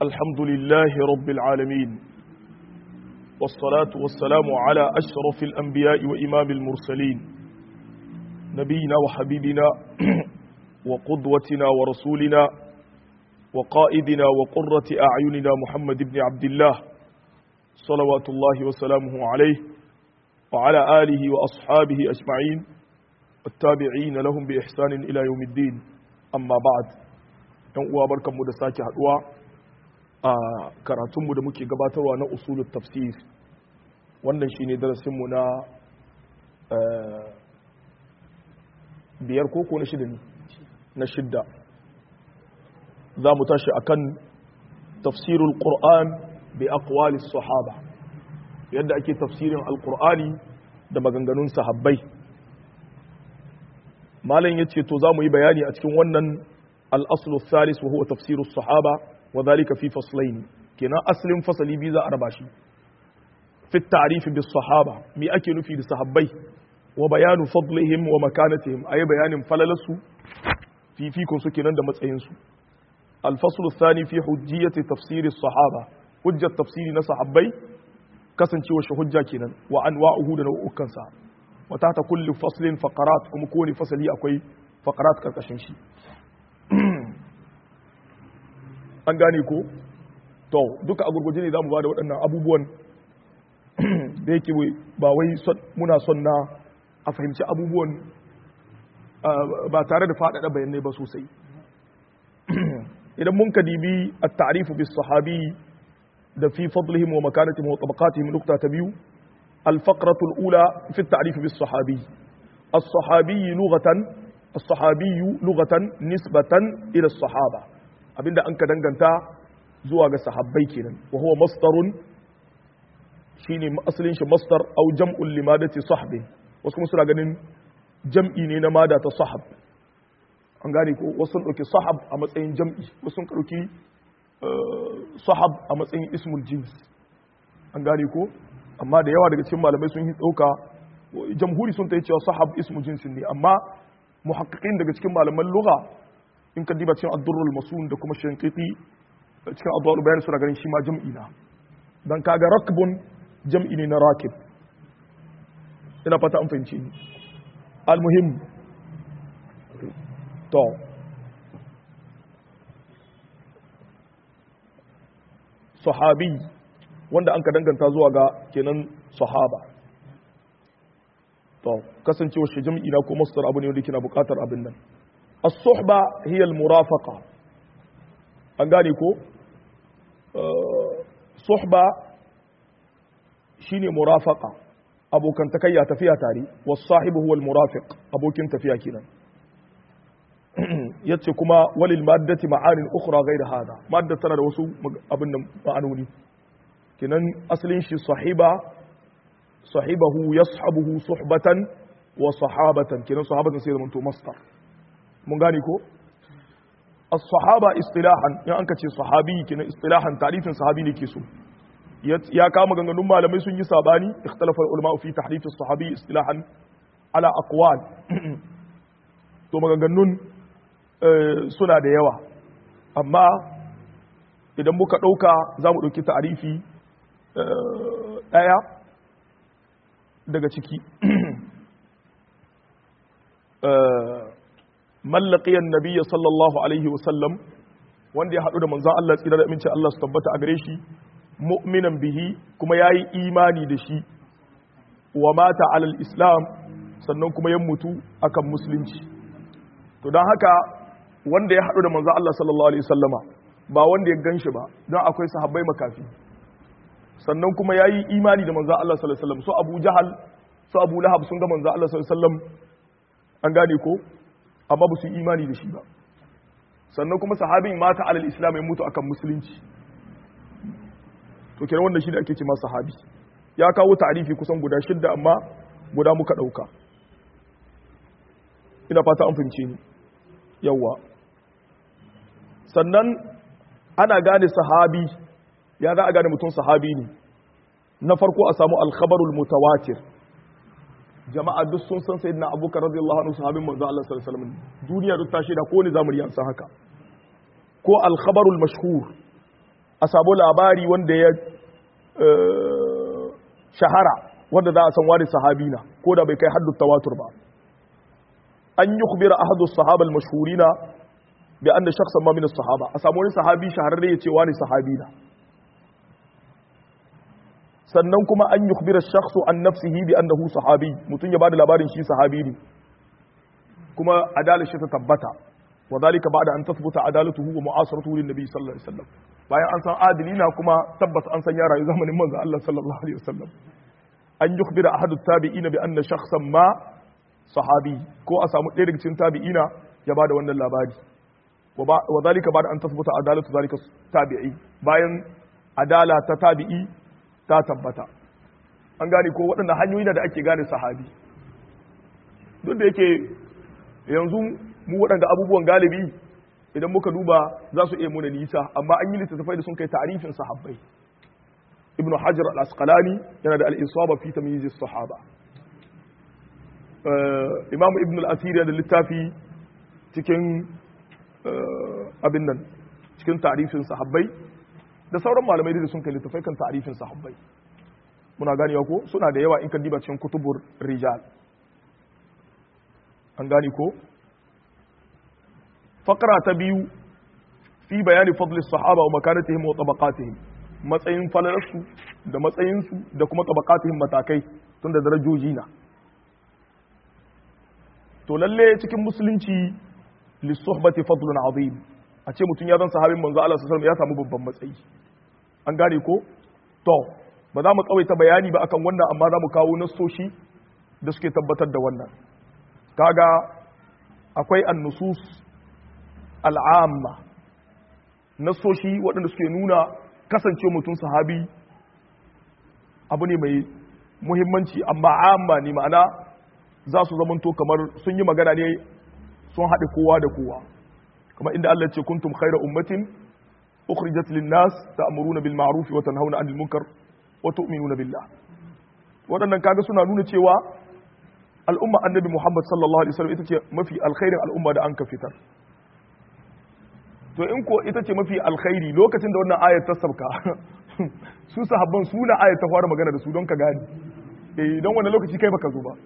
الحمد لله رب العالمين والصلاة والسلام على أشرف الأنبياء وإمام المرسلين نبينا وحبيبنا وقدوتنا ورسولنا وقائدنا وقرة أعيننا محمد بن عبد الله صلوات الله وسلامه عليه وعلى آله وأصحابه أجمعين والتابعين لهم بإحسان إلى يوم الدين أما بعد yan uwa barkanmu da sake haduwa a karatunmu da muke gabatarwa na usulul tafsir wannan shine darasinmu na biyar koko na shida ne na shidda za mu tashi akan tafsirul qur'an bi aqwali sahaba yadda ake tafsirin alqur'ani da maganganun sahabbai malam yace to za mu yi bayani a cikin wannan الأصل الثالث وهو تفسير الصحابة وذلك في فصلين كنا أصل فصل بيزا أرباشي في التعريف بالصحابة مي أكي في الصحابي وبيان فضلهم ومكانتهم أي بيان فللسو في فيكم سكنا دم تسينسو الفصل الثاني في حجية تفسير الصحابة حجة تفسير نصحابي kasance wa hujja kenan wa anwa'uhu da nau'ukan sa wa ta kulli faslin faqarat kuma kowane fasali akwai faqarat karkashin shi an gane ko to duka a gurguje ne za mu ba da waɗannan abubuwan da yake ba wai muna son na a fahimci abubuwan ba tare da faɗaɗa bayanai ba sosai idan mun ka dibi a ta'arifu bis sahabi da fi fadlihim wa makanatihim wa tabaqatihim nukta ta biyu الفقرة الأولى في التعريف بالصحابي الصحابي لغة الصحابي لغة نسبة إلى الصحابة abinda an ka danganta zuwa ga sahabbai kenan wa huwa masdarun shine asalin shi masdar aw jam'un limadati sahbi wasu kuma suna ganin jam'i ne na mada ta sahab an gane ko wasu sun dauki sahab a matsayin jam'i wasu sun dauki sahab a matsayin ismul jins an gane ko amma da yawa daga cikin malamai sun yi dauka jamhuri sun ta yi cewa sahab ismu jinsin ne amma muhaqqiqin daga cikin malaman lugha in ka diba cikin ad-durrul masun da kuma shanqiti cikin adwal bayan suna ganin shi ma jam'i na dan kaga rakbun jam'i ne na rakib ina fata an fahimci ni almuhim to sahabi wanda an ka danganta zuwa ga kenan sahaba to kasancewa shi jam'i na ko masdar abu ne wanda kina bukatar abin nan as-suhba hiya al-murafaqa an gane ko suhba shine murafaqa abokan takayya tafiya tare was-sahibu huwa al-murafiq abokin tafiya kenan yace kuma walil maddati ma'anin ukhra ghayr hada madda tana da wasu abin nan ma'anoni kenan asalin shi sahiba sahibahu yashabuhu suhbatan wa sahabatan kenan sahabatan sai zamanto masdar mun gane ko as-sahaba istilahan in an ce sahabi kenan istilahan tarifin sahabi ne ke so ya kama ganganun malamai sun yi sabani ikhtalafa ulama fi tahrif as-sahabi istilahan ala aqwal to maganganun suna da yawa amma idan muka dauka za mu dauki ta'arifi daya daga ciki mallaqiyan nabiyya sallallahu alaihi wasallam wanda ya haɗu da manzon Allah tsira da aminci Allah su tabbata a gare shi mu'minan bihi kuma yayi imani da shi wa mata alal islam sannan kuma ya mutu akan musulunci to don haka wanda ya haɗu da manzon Allah sallallahu alaihi wasallama ba wanda ya ganshi ba don akwai sahabbai makafi sannan kuma yayi imani da manzon Allah sallallahu alaihi wasallam su Abu Jahal su Abu Lahab sun ga manzon Allah sallallahu alaihi wasallam an gane ko amma ba su yi imani da shi ba sannan kuma sahabin mata alal islam ya mutu akan musulunci to kenan wannan shi da ake ce masa sahabi ya kawo ta'arifi kusan guda shidda amma guda muka dauka ina fata an fahimce ni yawa sannan ana gane sahabi ya za a gane mutum sahabi ne na farko a samu alkhabarul mutawatir jama'a duk sun san sayyidina abubakar radiyallahu anhu sahabin manzo Allah sallallahu alaihi wasallam duniya duk ta shaida ko ne zamu riya san haka ko al-khabarul mashhur a samu labari wanda ya shahara wanda za a san wani sahabi na ko da bai kai haddu tawatur ba an yi kubira ahadu sahaba al-mashhurina bi anna shakhsan ma min as-sahaba a samu wani sahabi shahararre ya ce wani sahabi na sannan kuma an yi kubira shakhsu an nafsihi bi annahu sahabi mutum ya bada labarin shi sahabi ne kuma adalar shi ta tabbata wa zalika ba'da an tathbuta adalatuhu wa mu'asaratuhu lin nabi sallallahu alaihi wasallam bayan an san adilina kuma tabbas an san ya rayu zamanin manzo Allah sallallahu alaihi wasallam an yukhbira ahadu tabi'ina bi anna shakhsan ma sahabi ko a samu ɗaya daga cikin tabi'ina ya bada wannan labari wa zalika ba'da an tathbuta adalatu zalika tabi'i bayan adala ta tabi'i ta tabbata an gane ko waɗanda hanyoyi da ake gane sahabi duk da yake yanzu mu waɗanda abubuwan galibi idan muka duba za su iya muna nisa amma an yi littattafai da sun kai ta'arifin sahabbai ibnu hajar al-asqalani yana da al-isaba fi tamyiz as-sahaba imamu ibnu al-asir da littafi cikin abin nan cikin ta'arifin sahabbai da sauran malamai da sun kai littattafai kan ta'arifin sahabbai muna ganewa ko suna da yawa in kan diba cikin kutubur rijal an gane ko fakara ta biyu fi bayani fadli sahaba wa makanatihim wa tabaqatihim matsayin falalarsu da matsayinsu da kuma tabaqatihim matakai tun da darajoji na to lalle cikin musulunci lisuhbati fadlun azim a ce mutum ya zan sahabin manzo Allah sallallahu ya samu babban matsayi an gane ko to ba za mu tsawaita bayani ba akan wannan amma za mu kawo nassoshi da suke tabbatar da wannan kaga akwai annusus al'amma nasoshi waɗanda suke nuna kasance mutum sahabi abu ne mai muhimmanci amma amma ne ma'ana za su zamanto kamar sun yi magana ne sun haɗe kowa da kowa kamar inda Allah ce kuntum khaira ummatin ukhrijat lin-nas ta'muruna bil ma'ruf wa tanhauna 'anil munkar wa tu'minuna billah waɗannan kaga suna nuna cewa al'umma annabi Muhammad sallallahu alaihi wasallam ita ce mafi alkhairin al'umma da an ka fitar to in ko ita ce mafi alkhairi lokacin da wannan ayar ta sabka su sahabban su na ayar ta fara magana da su don ka gani eh don wannan lokaci kai baka zo ba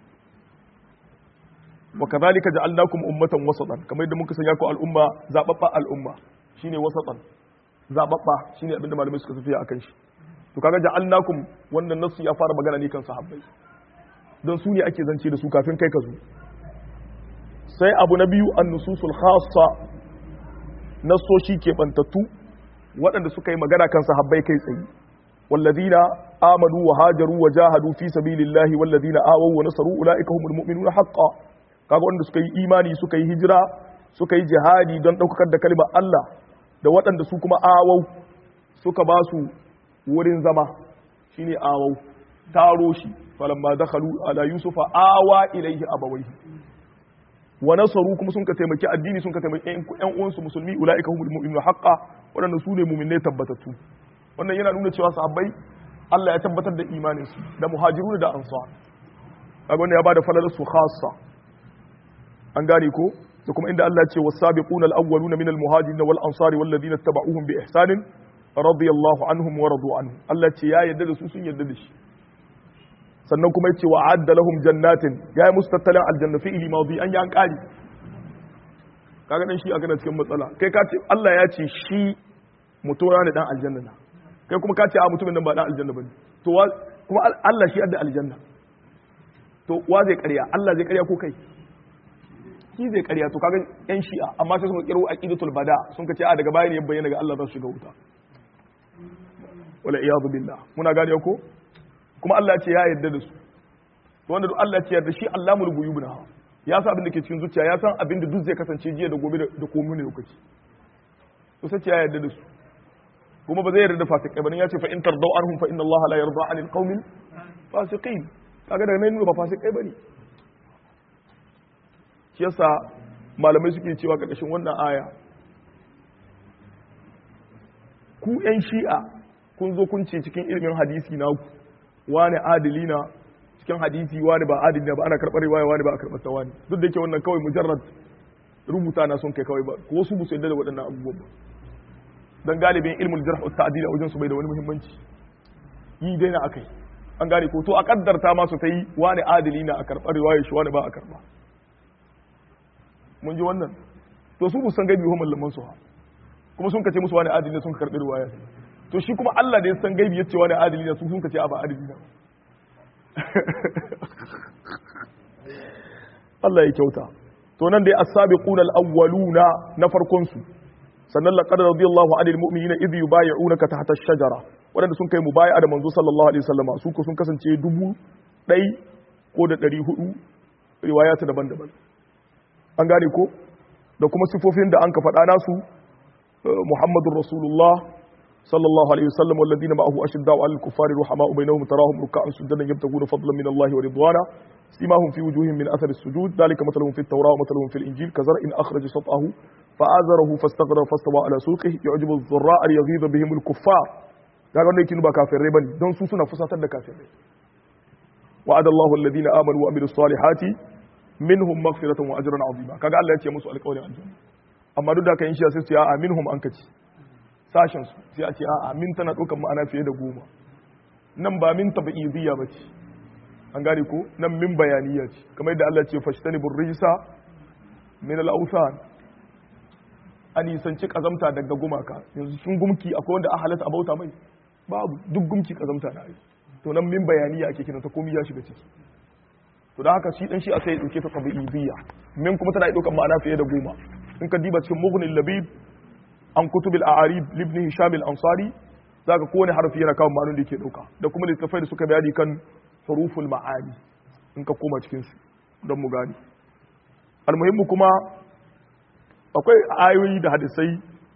wa kadhalika ja'alnakum ummatan wasatan kamar yadda muka sanya ku al'umma zababba al'umma shine wasatan zababba shine abinda malamai suka tafiya akan shi to kaga ja'alnakum wannan nasu ya fara magana ne kan sahabbai don su ne ake zance da su kafin kai ka zo sai abu na biyu an nususul khassa nasoshi ke bantattu waɗanda suka yi magana kan sahabbai kai tsaye wallazina amanu wa hajaru wa jahadu fi sabilillahi wallazina awaw wa nasaru ulaika humul mu'minuna haqqan kaga wanda suka yi imani suka yi hijira suka yi jihadi don daukar da kalmar Allah da waɗanda su kuma awau suka ba su wurin zama shine awau taro shi falamma dakhalu ala yusufa awa ilaihi abawaihi wa nasaru kuma sun ka taimaki addini sun ka taimaki ƴan uwansu musulmi ulaika humul mu'minuna haqqan waɗanda su ne mu'minai tabbatattu wannan yana nuna cewa sahabbai Allah ya tabbatar da imanin su da muhajirun da ansar kaga wannan ya bada falalar su khassa an gane ko da kuma inda Allah ya ce was-sabiquna al-awwaluna minal muhajirin wal ansari wal ladina tabauhum bi ihsanin radiyallahu anhum wa radu anhu Allah ce ya yarda da su sun yarda da shi sannan kuma yace wa adda lahum jannatin ya yi musu tattalin aljanna fi ili mawdi an yi an kari kaga dan shi a gana cikin matsala kai ka ce Allah ya ce shi mutura ne dan aljanna na kai kuma ka ce a mutumin nan ba dan aljanna bane to kuma Allah shi adda aljanna to wa zai ƙarya Allah zai ƙarya ko kai shi zai ƙarya to kaga yan shi'a amma sai sun kiro aqidatul bada sun ka ce a daga baya ne ya bayyana ga Allah za su shiga wuta wala iyadu billah muna gane ko kuma Allah ce ya yarda da su to wanda duk Allah ce yarda shi Allahul ghuyub na ya san abin da ke cikin zuciya ya san abin da duk zai kasance jiya da gobe da komai ne lokaci to sai ya yarda da su kuma ba zai yarda da fasikai ba ya ce fa in tardau anhum fa inna Allah la yarda anil qaumil fasiqin kaga daga nan ba fasikai bane shi yasa malamai suke cewa karkashin wannan aya ku yan shi'a kun zo kun ce cikin ilimin hadisi na ku wani adili na cikin hadisi wani ba adili na ba ana karɓar riwaya wani ba a karɓar ta wani duk da yake wannan kawai mujarrad rubuta na son kai kawai ba ko su musu yadda da waɗannan abubuwan ba dan galibin ilmul jarh wa ta'dil a wajen su bai da wani muhimmanci yi dai na akai an gane ko to a kaddarta ma su ta yi wani adili na a karɓar riwayar shi wani ba a karɓa mun ji wannan to su san gaibi ko mallaman su ha kuma sun kace musu wani adili ne sun karɓi riwaya to shi kuma Allah da ya san gaibi yace wani adili ne su sun kace a ba adili ne Allah ya kyauta to nan dai as-sabiquna al-awwaluna na farkon su sannan laqad radiyallahu 'anil mu'minina idh yubay'unaka tahta ash-shajara wadanda sun kai mubay'a da manzo sallallahu alaihi wasallama su ko sun kasance dubu ɗai ko da ɗari hudu riwayata daban-daban an gane ko da kuma sifofin da an ka faɗa nasu muhammadur rasulullah sallallahu alaihi wasallam walladina ma'ahu ashidda'u 'alal kuffari ruhama'u bainahum tarahum ruk'an sujadan yabtaguna fadlan min Allah wa ridwana سيماهم في وجوههم من اثر السجود ذلك مثلهم في التوراه ومثلهم في الانجيل كزرع اخرج شطاه فآزره فاستغلظ فاستوى على سوقه يعجب الضراء ليغيظ بهم الكفار kaga wannan yake ba kafirai bane don su suna fusatar da kafirai wa'ada Allahu alladhina amanu wa amilus salihati minhum maghfiratan wa ajran azima kaga Allah ya ce musu alƙawarin aljanna amma duk da kan shi sai su ce a'a minhum an kaci sashen su sai a ce a'a min tana ɗaukar ma'ana fiye da goma nan ba min tabi'idiyya bace an gane ko nan min bayaniya ce kamar yadda Allah ce fashtani burrisa min al-awthan an nisanci kazamta daga gumaka yanzu sun gumki akwai wanda a halatta a bauta mai babu duk gumki kazamta na ai to nan min bayaniya ake kiran ta komai ya shiga ciki to da haka shi dan shi a sai ya dauke ta tabi'idiyya min kuma tana daukan ma'ana fiye da goma in ka diba cikin mughnil labib an kutubil a'arib libni hisham al-ansari zaka kowane harfi yana kawo ma'anar da yake dauka da kuma littafai da suka bayani kan huruful ma'ani in ka koma cikin su don mu gani almuhimmu kuma akwai ayoyi da hadisai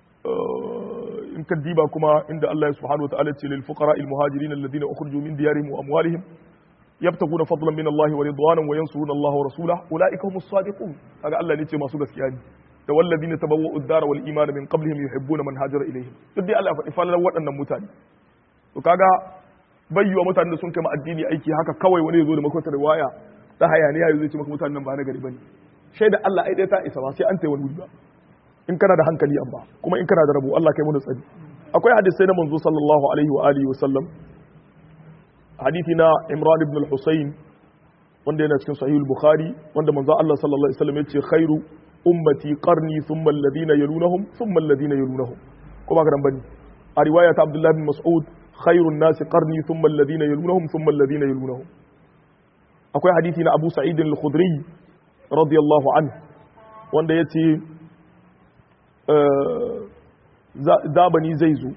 in ka diba kuma inda Allah subhanahu wa ta'ala ce lil fuqara al muhajirin alladhina ukhriju min diyarihim wa amwalihim yabtaguna fadlan min Allah wa ridwanan wa yansuruna Allah wa rasulahu ulaika humus sadiqun kaga Allah ne ce masu gaskiya ne da walladhina tabawwa'u ad-dara wal imana min qablihim yuhibbuna man hajara ilayhim duk dai Allah ya faɗi falalar waɗannan mutane to kaga bayyuwa mutanen da sun kai addini aiki haka kawai wani ya zo da makwata riwaya ta hayaniya ya zai ce maka mutanen nan ba na gari bane shaida Allah ai dai ta isa ba sai an tayi wani ba in kana da hankali amma kuma in kana da rabo Allah kai mu da tsari akwai hadisai na manzo sallallahu alaihi wa alihi wa sallam hadisi na Imran ibn al-Husayn wanda yana cikin sahih al-Bukhari wanda manzo Allah sallallahu alaihi wa sallam yace khairu ummati qarni thumma alladhina yalunahum thumma alladhina yalunahum kuma ka dan bane a riwaya ta Abdullah bin Mas'ud khairun nasi qarni thumma alladhina yalunahum thumma alladhina yalunahum akwai hadisi na Abu Sa'id al-Khudri radiyallahu anhu wanda yace zabani zai zo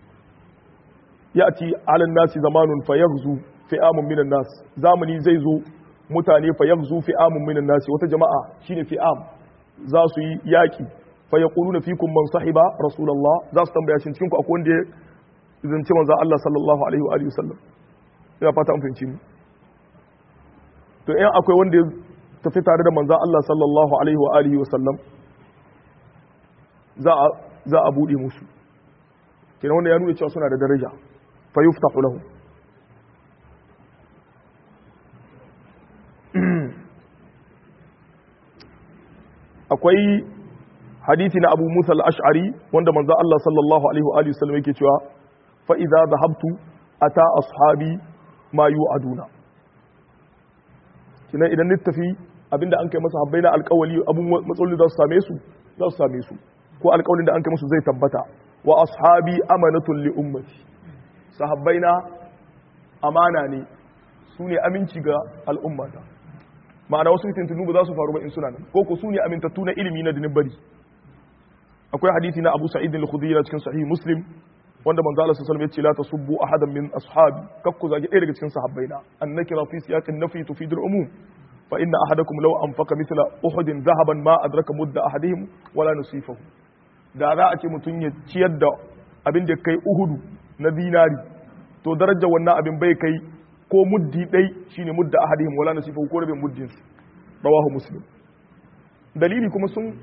ya'ti 'ala nasi zamanun fayaghzu fi'amun minan nas zamani zai zo mutane fayaghzu fi'amun minan nas wata jama'a shine fi'am za su yi yaki fa yaquluna fikum man sahiba rasulullah za su tambaya shin cikin ku akwai wanda zance manzo Allah sallallahu alaihi wa alihi wasallam ina fata an fahimci ni to in akwai wanda ya tafi tare da manzo Allah sallallahu alaihi wa alihi wasallam za a za a bude musu kenan wanda ya nuna cewa suna da daraja fa yuftahu lahu akwai hadisi na Abu Musa al-Ash'ari wanda manzo Allah sallallahu alaihi wa alihi wasallam yake cewa fa idza dhahabtu ata ashabi ma yu'aduna kina idan ni tafi abinda an kai masa habbaina alƙawali abun matsaloli za su same su za su same su ko alƙawalin da an kai musu zai tabbata wa ashabi amanatun li ummati sahabbaina amana ne su ne aminci ga al'ummata ma'ana wasu fitintunu ba za su faru ba in suna nan ko ko su ne amintattu na ilimi na dinin bari akwai hadisi na Abu Sa'id al-Khudri cikin sahih Muslim wanda manzo Allah sallallahu alaihi wasallam ya ce la tasubbu ahadan min ashabi kakku zagi ɗaya daga cikin sahabbaina annakira fi siyaqin nafi tufidul umum fa inna ahadakum law anfaqa mithla uhudin dhahaban ma adraka mudda ahadihim wala nusifahu da za a ce mutum ya ciyar da abin da kai uhudu na dinari to darajar wannan abin bai kai ko muddi dai shine mudda ahadihim wala nusifahu ko rabin muddin su rawahu muslim dalili kuma sun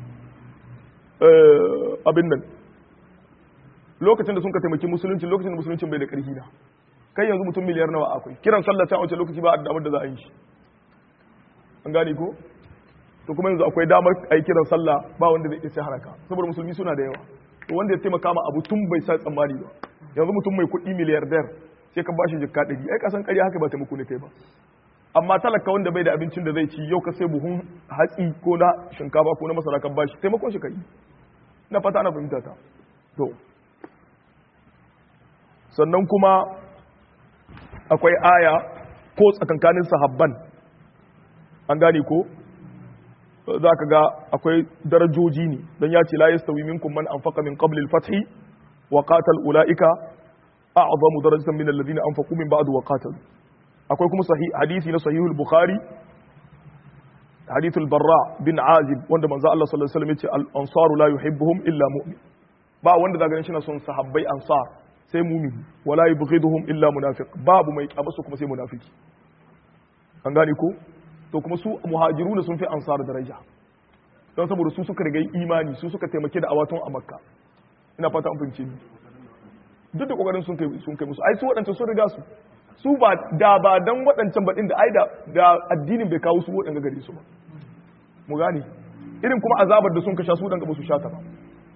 abin nan lokacin da sun ka taimaki musulunci lokacin da musulunci bai da ƙarfi na kai yanzu mutum miliyar nawa akwai kiran sallah ta wace lokaci ba a damar da za a yi shi an gane ko to kuma yanzu akwai damar a yi kiran sallah ba wanda zai isa haraka saboda musulmi suna da yawa to wanda ya taimaka ma abu tun bai sa tsammani ba yanzu mutum mai kuɗi miliyardar sai ka bashi jikka ɗari ai kasan ƙarya haka ba taimako ne kai ba amma talaka wanda bai da abincin da zai ci yau ka sai buhun hatsi ko na shinkafa ko na masara kan bashi taimakon shi kai na fata ana fahimta ta to sannan kuma akwai aya ko tsakankanin sahabban an gane ko za ka ga akwai darajoji ne don ya ce la yastawi minkum man anfaqa min qabli al-fath wa qatal ulaika a'zamu darajatan min alladhina anfaqu min ba'd wa qatalu akwai kuma sahih hadisi na sahihul bukhari hadithul barra bin azib wanda manzo Allah sallallahu alaihi wasallam yace al-ansaru la yuhibbuhum illa mu'min ba wanda zaka ganin shi na son sahabbai ansar sai mumini wala yubghiduhum illa munafiq babu mai kyabasu kuma sai munafiki an gane ko to kuma su muhajiruna sun fi ansar daraja don saboda su suka riga imani su suka taimake da awatun a makka ina fata an fahimce ni duk da kokarin sun kai sun kai musu ai su waɗancan sun riga su su ba da ba dan waɗancan baɗin da ai da da addinin bai kawo su waɗanda gare su ba mu gane irin kuma azabar da sun kasha su dan ba su sha ta ba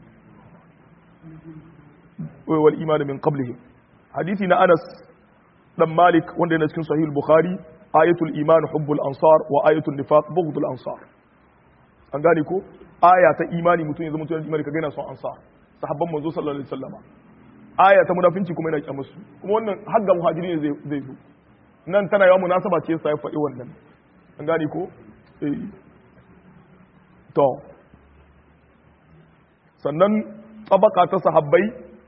wal iman min qablihi hadisi na Anas dan Malik wanda yana cikin sahih al-Bukhari ayatul iman hubbul ansar wa ayatul nifaq bughdul ansar an gane ko aya ta imani mutum ya zama mutum imani ka gaina son ansar sahabban manzo sallallahu alaihi wasallama aya ta munafinci kuma yana kyamar su kuma wannan hagga muhajiri ne zai zo nan tana yawa munasaba ce sai faɗi wannan an gane ko eh to sannan tabaka ta sahabbai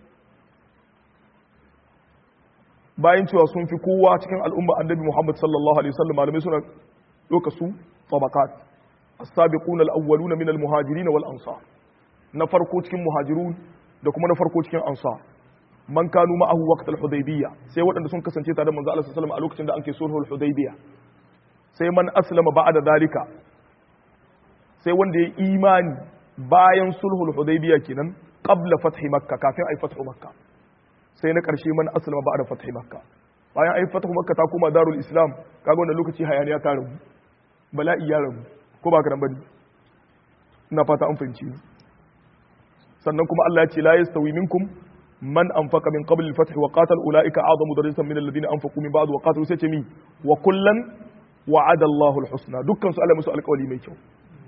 bayan cewa sun fi kowa cikin al'umma annabi Muhammad sallallahu alaihi wasallam malamai suna doka su tabakat as-sabiqun al-awwaluna min al-muhajirin wal ansar na farko cikin muhajirun da kuma na farko cikin ansar man kanu ma'ahu waqt al-hudaybiyya sai waɗanda sun kasance tare da manzo Allah sallallahu alaihi wasallam a lokacin da anke sulhul hudaybiyya sai man aslama ba'da dalika sai wanda ya imani bayan sulhul hudaybiyya kenan qabla fathi makka kafin ai fathu makka sai na ƙarshe man aslama ba da fathi makka bayan ai fathu makka ta koma darul islam kaga wannan lokaci hayaniya ta rabu bala'i ya rabu ko ba ka nan bane ina fata an fahimci sannan kuma Allah ya ce la yastawi minkum man anfaqa min qabl al-fath wa qatal ulaika a'zamu darajatan min alladhina anfaqu min ba'd wa qatalu sai ce mi wa kullan wa'ada Allahu al-husna dukkan su Allah musu alƙawari mai kyau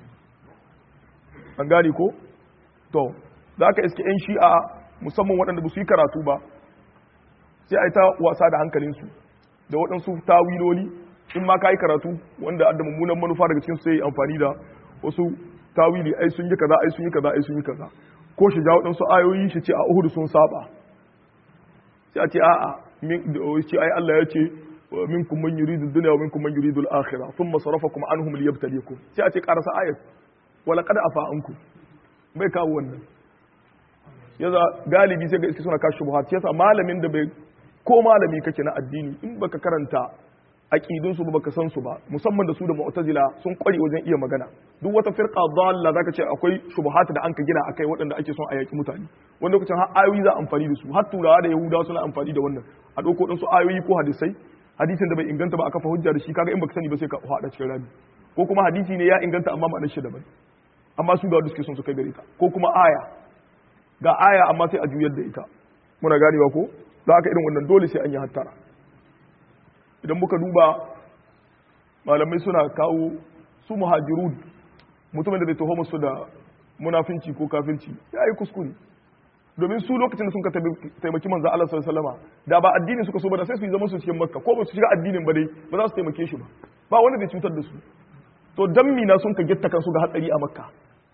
an gane ko to za ka iske 'yan shi'a musamman waɗanda ba su yi karatu ba sai a yi ta wasa da hankalinsu da waɗansu tawiloli in ma ka yi karatu wanda da mummunan manufa daga cikin sai amfani da wasu tawili ai sun yi kaza ai sun yi kaza ai sun yi kaza ko shi ja waɗansu ayoyi shi ce a uhudu sun saba sai a ce a'a ce ai Allah ya ce minkum man yuridu dunya wa minkum man yuridu al-akhirah thumma sarafakum anhum liyabtalikum sai a ce karasa ayat wala qad afa ankum bai kawo wannan yaza galibi sai ga iske suna kashi shubuhat yasa malamin da bai ko malami kake na addini in baka karanta aqidun su ba baka san su ba musamman da su da mu'tazila sun kware wajen iya magana duk wata firqa dalla zaka ce akwai shubuhat da anka gina akai waɗanda ake son a yaki mutane wani lokacin har ayoyi za amfani da su har turawa da yahudawa suna amfani da wannan a dauko din su ayoyi ko hadisai hadisin da bai inganta ba a kafa hujja da shi kaga in baka sani ba sai ka hada cikin rami ko kuma hadisi ne ya inganta amma ma'anar shi daban amma su ga wanda suke son su kai gare ta ko kuma aya ga aya amma sai a juyar da ita muna ganewa ko za ka irin wannan dole sai an yi hattara idan muka duba malamai suna kawo su muhajirun mutumin da bai taho musu da munafinci ko kafirci ya yi kuskure domin su lokacin da sun ka taimaki manzo Allah sallallahu alaihi wasallam da ba addinin suka so ba da sai su yi zaman su cikin makka ko ba su shiga addinin ba dai ba za su taimake shi ba ba wanda zai cutar da su to dan mina sun ka gitta kansu ga hatsari a makka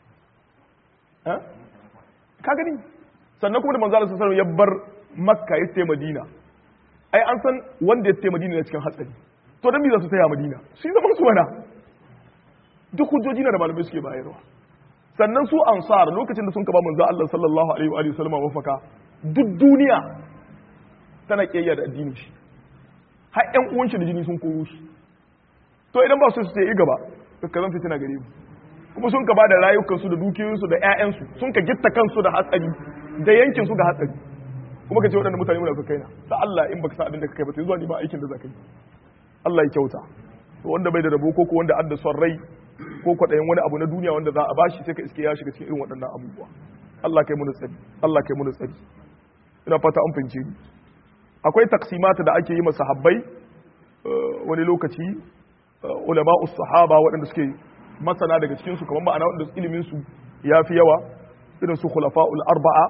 ka gani sannan kuma da manzo Allah sallallahu ya bar makka ya tafi madina ai an san wanda ya tafi madina ne cikin hatsari to dan me za su taya madina su yi zaman su wana duk hujjoji na da malamai suke bayarwa sannan su ansar lokacin da sun ka ba manzo Allah sallallahu alaihi wa alihi wasallam wafaka duk duniya tana kiyayya da addinin shi har ƴan uwan shi da jini sun koro shi to idan ba su su yi gaba ka zan fitina gare mu kuma sun ka ba da rayukansu da dukiyoyinsu da 'ya'yansu sun ka gitta kansu da hatsari da yankinsu da hatsari kuma ka ce waɗanda mutane muna kaina da Allah in baka san abin da ka kai ba to zuwa ni ba aikin da za ka yi Allah ya kyauta to wanda bai da rabo ko ko wanda adda son rai ko kwaɗayin wani abu na duniya wanda za a bashi sai ka iske ya shiga cikin irin waɗannan abubuwa Allah kai mu tsari Allah kai mu tsari ina fata an fince ni akwai taksimata da ake yi masa habbai wani lokaci ulama sahaba waɗanda suke masana daga cikin su kamar ma'ana waɗanda ilimin su yafi yawa irin su khulafa'ul arba'a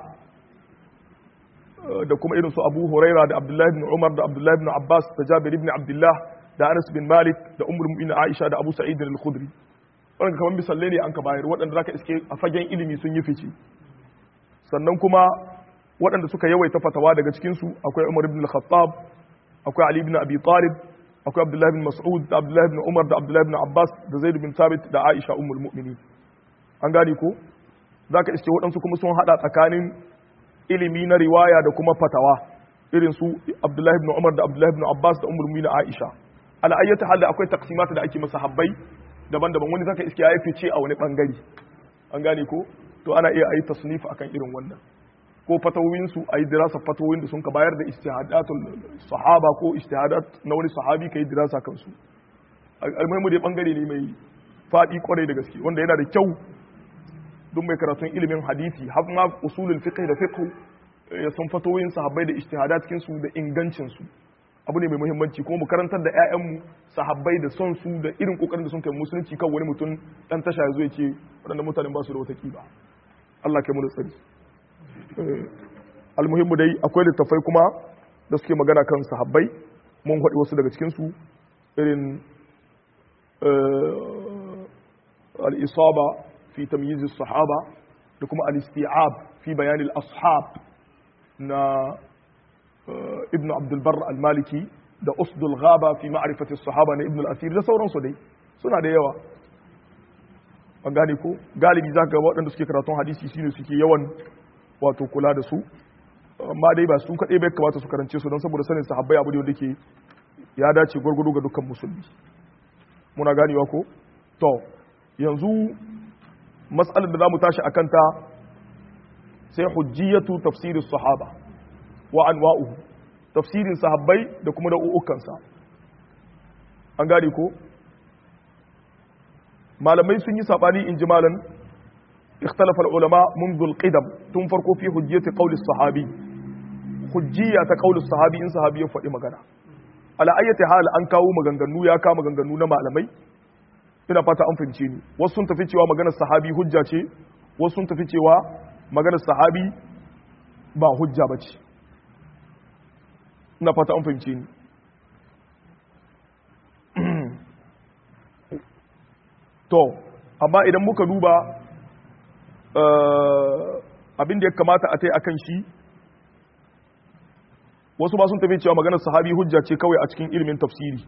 da kuma irin su Abu Huraira da Abdullahi ibn Umar da Abdullahi ibn Abbas da Jabir ibn Abdullah da Anas bin Malik da Ummul Mu'minin Aisha da Abu Sa'id al-Khudri wannan kamar misalle ne an ka bayar waɗanda zaka iske a fagen ilimi sun yi fice sannan kuma waɗanda suka yawaita fatawa daga cikin su akwai Umar ibn al-Khattab akwai Ali ibn Abi Talib akwai Abdullahi ibn Mas'ud da Abdullahi ibn Umar da Abdullahi ibn Abbas da Zaid bin Thabit da Aisha Ummul Mu'minin an gane ko zaka iske waɗansu kuma sun hada tsakanin ilimi na riwaya da kuma fatawa irin su Abdullahi ibn Umar da Abdullahi ibn Abbas da Ummul Mu'minin Aisha ala ayyata hal akwai taqsimata da ake masa habbai daban-daban wani zaka iske yayi fice a wani bangare an gane ko to ana iya ayi tasnif akan irin wannan ko fatawin su ayi dirasa fatawin da sun ka bayar da ijtihadatul sahaba ko ijtihadat na wani sahabi kai dirasa kansu almuhimu dai bangare ne mai fadi kwarai da gaske wanda yana da kyau duk mai karatun ilimin hadisi har ma usulul fiqh da fiqh ya san fatoyin sahabbai da ijtihadat cikin su da ingancin su abu ne mai muhimmanci kuma mu karantar da ƴaƴanmu sahabbai da son su da irin kokarin da sun kai musulunci kan wani mutum dan tasha ya zo ya ce waɗannan mutanen ba su da wata kiba Allah kai mu da tsari almuhimmu dai akwai littafai kuma da suke magana kan sahabbai mun faɗi wasu daga cikin su irin al-isaba fi tamyiz as-sahaba da kuma al-isti'ab fi bayan al-ashab na ibn abdulbar al-maliki da usdul ghaba fi ma'rifati sahaba na ibn al-asir da sauransu dai suna da yawa an gane ko galibi zaka ga waɗanda suke karatun hadisi shine suke yawan wato kula da su amma dai ba su kaɗai bai kamata su karance su don saboda sanin sahabbai abu da ke ya dace gwargwado ga dukkan musulmi muna ganewa ko to yanzu mas'alar da za mu tashi a kanta sai hujjiyatu tafsirin sahaba wa anwa'uhu tafsirin sahabbai da kuma nau'ukansa an gane ko malamai sun yi sabani in ji malan ikhtalafa ulama منذ القدم tun farko fi hujjiyati qawli sahabi hujjiya ta qawli sahabi in sahabi ya faɗi magana ala ayyati hal an kawo maganganu ya kawo maganganu na malamai ina fata an fahimce ni wasu sun tafi cewa maganar sahabi hujja ce wasu sun tafi cewa maganar sahabi ba hujja ba ce ina fata an fahimce ni to amma idan muka duba abin da ya kamata a tai akan shi wasu ba sun tafi cewa maganar sahabi hujja ce kawai a cikin ilimin tafsiri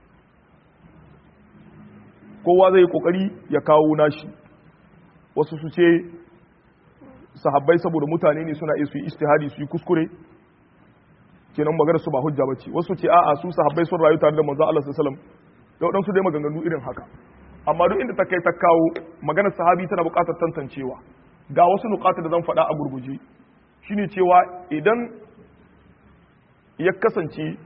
kowa zai yi kokari ya kawo nashi wasu su ce sahabbai saboda mutane ne suna iya su yi istihadi su yi kuskure kenan maganar su ba hujja bace wasu ce a'a su sahabbai sun rayu tare da manzo Allah sallallahu alaihi wasallam da wadansu dai maganganu irin haka amma duk inda ta kai ta kawo maganar sahabi tana buƙatar tantancewa ga wasu nukata da zan faɗa a gurguje shine cewa idan ya kasance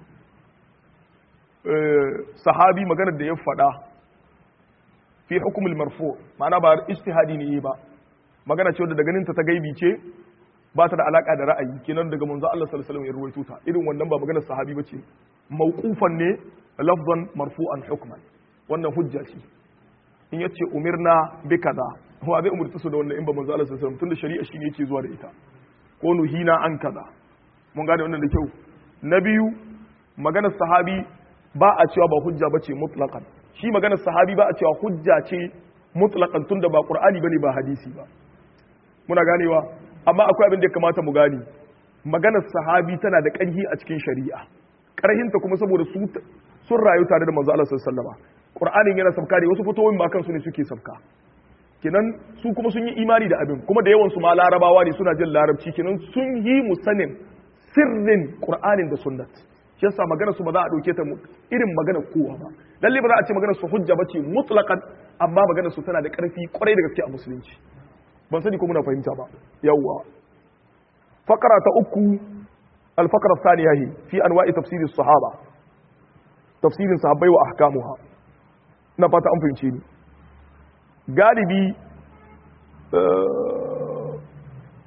sahabi maganar da ya faɗa fi hukumul marfu ma'ana ba ijtihadi ne ba magana ce wadda da ganin ta ta gaibi ce ba ta da alaka da ra'ayi kenan daga manzo Allah sallallahu alaihi wasallam ya ruwaito ta irin wannan ba maganar sahabi bace mauqufan ne lafzan marfu'an hukman wannan hujja ce in yace umirna bi kaza huwa zai umurta su da wannan in ba manzo Allah sallallahu alaihi wasallam tunda shari'a shine yake zuwa da ita ko nuhina an kaza mun gane wannan da kyau na biyu maganar sahabi ba a cewa ba hujja bace mutlaqan shi maganar sahabi ba a cewa hujja ce mutlaqan tunda ba qur'ani bane ba hadisi ba muna ganewa amma akwai abin da ya kamata mu gane maganar sahabi tana da ƙarfi a cikin shari'a ƙarhinta kuma saboda su sun rayu tare da manzo Allah sallallahu alaihi wasallam qur'anin yana sabka da wasu fitowin ba kansu ne suke sabka kenan su kuma sun yi imani da abin kuma da yawan su ma larabawa ne suna jin larabci kenan sun yi mu sanin sirrin qur'anin da sunnat shi yasa maganar su ba za a dauke ta irin maganar kowa ba lalle ba za a ce maganar su hujja bace mutlaqan amma maganar su tana da ƙarfi kwarai da gaske a musulunci ban sani ko muna fahimta ba yawwa fakara ta uku alfakara thaniya hi fi anwa'i tafsir sahaba tafsirin sahabbai wa ahkamuha ina fata an fahimce ni galibi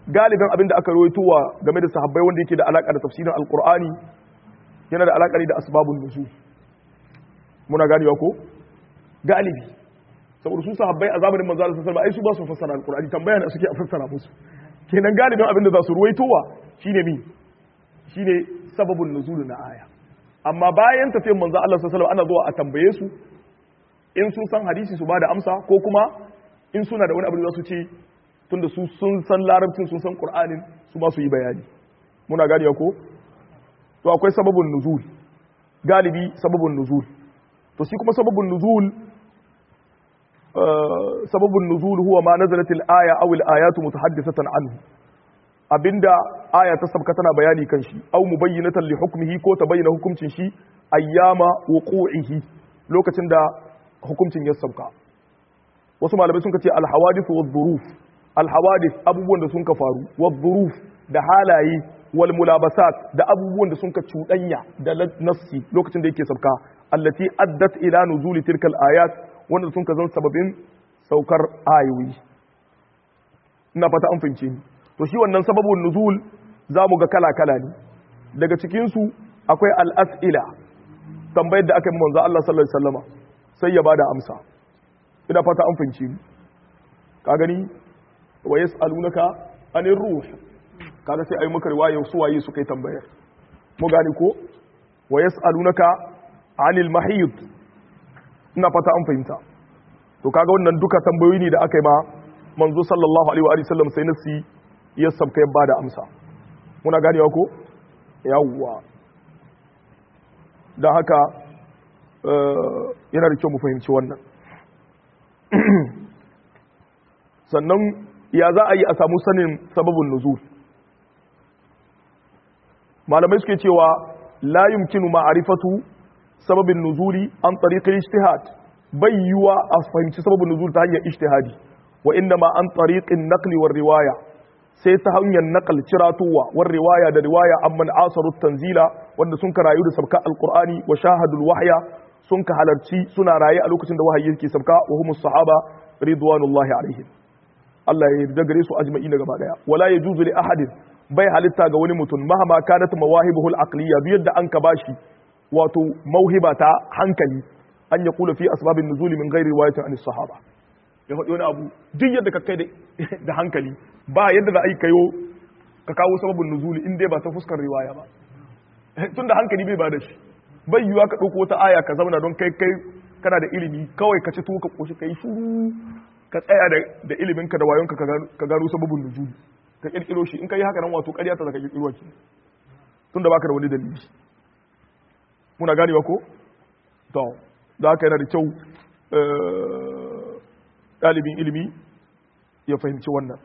galibin abin da aka rawaitowa game da sahabbai wanda yake da alaka da tafsirin alqur'ani yana da alaka da asbabun nuzul muna ganewa ko galibi saboda su sahabbai a zamanin manzo Allah sallallahu alaihi wasallam ai su ba su fassara alqur'ani tambaya ne suke a fassara musu kenan galibin abin da za su ruwaitowa shine mi shine sababun nuzul na aya amma bayan tafiyar manzo Allah sallallahu alaihi wasallam ana zuwa a tambaye su in sun san hadisi su bada amsa ko kuma in suna da wani abu da za su ce tunda su sun san larabcin sun san qur'anin su ma su yi bayani muna ganewa ko to akwai sababun nuzul galibi sababun nuzul to shi kuma sababun nuzul sababun nuzul huwa ma nazalat al-aya aw al-ayatu mutahaddithatan anhu abinda aya ta sabka tana bayani kan shi aw mubayyinatan li hukmihi ko ta bayyana hukuncin shi ayyama wuqu'ihi lokacin da hukuncin ya sabka wasu malamai sun ce al-hawadith wa dhuruf al-hawadith abubuwan da sun ka faru wa dhuruf da halaye wal mulabasat da abubuwan da sun ka cuɗanya da nassi lokacin da yake sabka allati addat ila nuzuli tilkal ayat wanda sun ka zan sababin saukar ayoyi ina fata an fahimce ni to shi wannan sababun nuzul za mu ga kala-kala ne daga cikinsu akwai al'as'ila tambayar da aka yi manzo Allah sallallahu Alaihi wasallama sai ya bada amsa ina fata an fahimce ni ka gani wa yas'alunaka anir ruh kaga sai ayi maka riwaya su waye suka yi tambayar mu gane ko wa yas'alunaka anil mahid ina fata an fahimta to kaga wannan duka tambayoyi ne da aka yi ma manzo sallallahu alaihi wa sallam sai nasi ya sabka ya bada amsa muna ganewa ko yawwa don haka yana da kyau mu fahimci wannan sannan ya za a yi a samu sanin sababin nuzul malamai suke cewa la yumkinu ma'arifatu sababin nuzuli an tariqil ijtihad bai yiwa a fahimci sababin nuzul ta hanyar ijtihadi wa inda ma an tariqin naqli war riwaya sai ta hanyar naqal ciratuwa war riwaya da riwaya amman asaru tanzila wanda sun karayu da sabka alqur'ani wa shahadul wahya sun ka halarci suna raye a lokacin da wahayi yake sabka wa humus sahaba ridwanullahi alaihim Allah ya yarda gare su ajma'ina gaba daya wala yajuzu li ahadin bai halitta ga wani mutum mahama kanat mawahibuhu al-aqliyya duk yadda an ka bashi wato mauhiba ta hankali an ya kula fi asbabin nuzuli min ghairi riwayatin an sahaba ya faɗi wani abu duk yadda ka kai da hankali ba yadda za a yi kayo ka kawo sababin nuzuli in dai ba ta fuskar riwaya ba tun da hankali bai ba da shi bai yiwa ka ɗauko wata aya ka zauna don kai kai kana da ilimi kawai ka ci tuwo ka koshi ka yi shuru ka tsaya da iliminka da wayonka ka gano sababin nuzuli ka kirkiro shi in ka yi haka nan wato ƙarya ta zaka kirkiro ki tun da baka da wani dalili muna ganewa ko to da haka yana da kyau ɗalibin ilimi ya fahimci wannan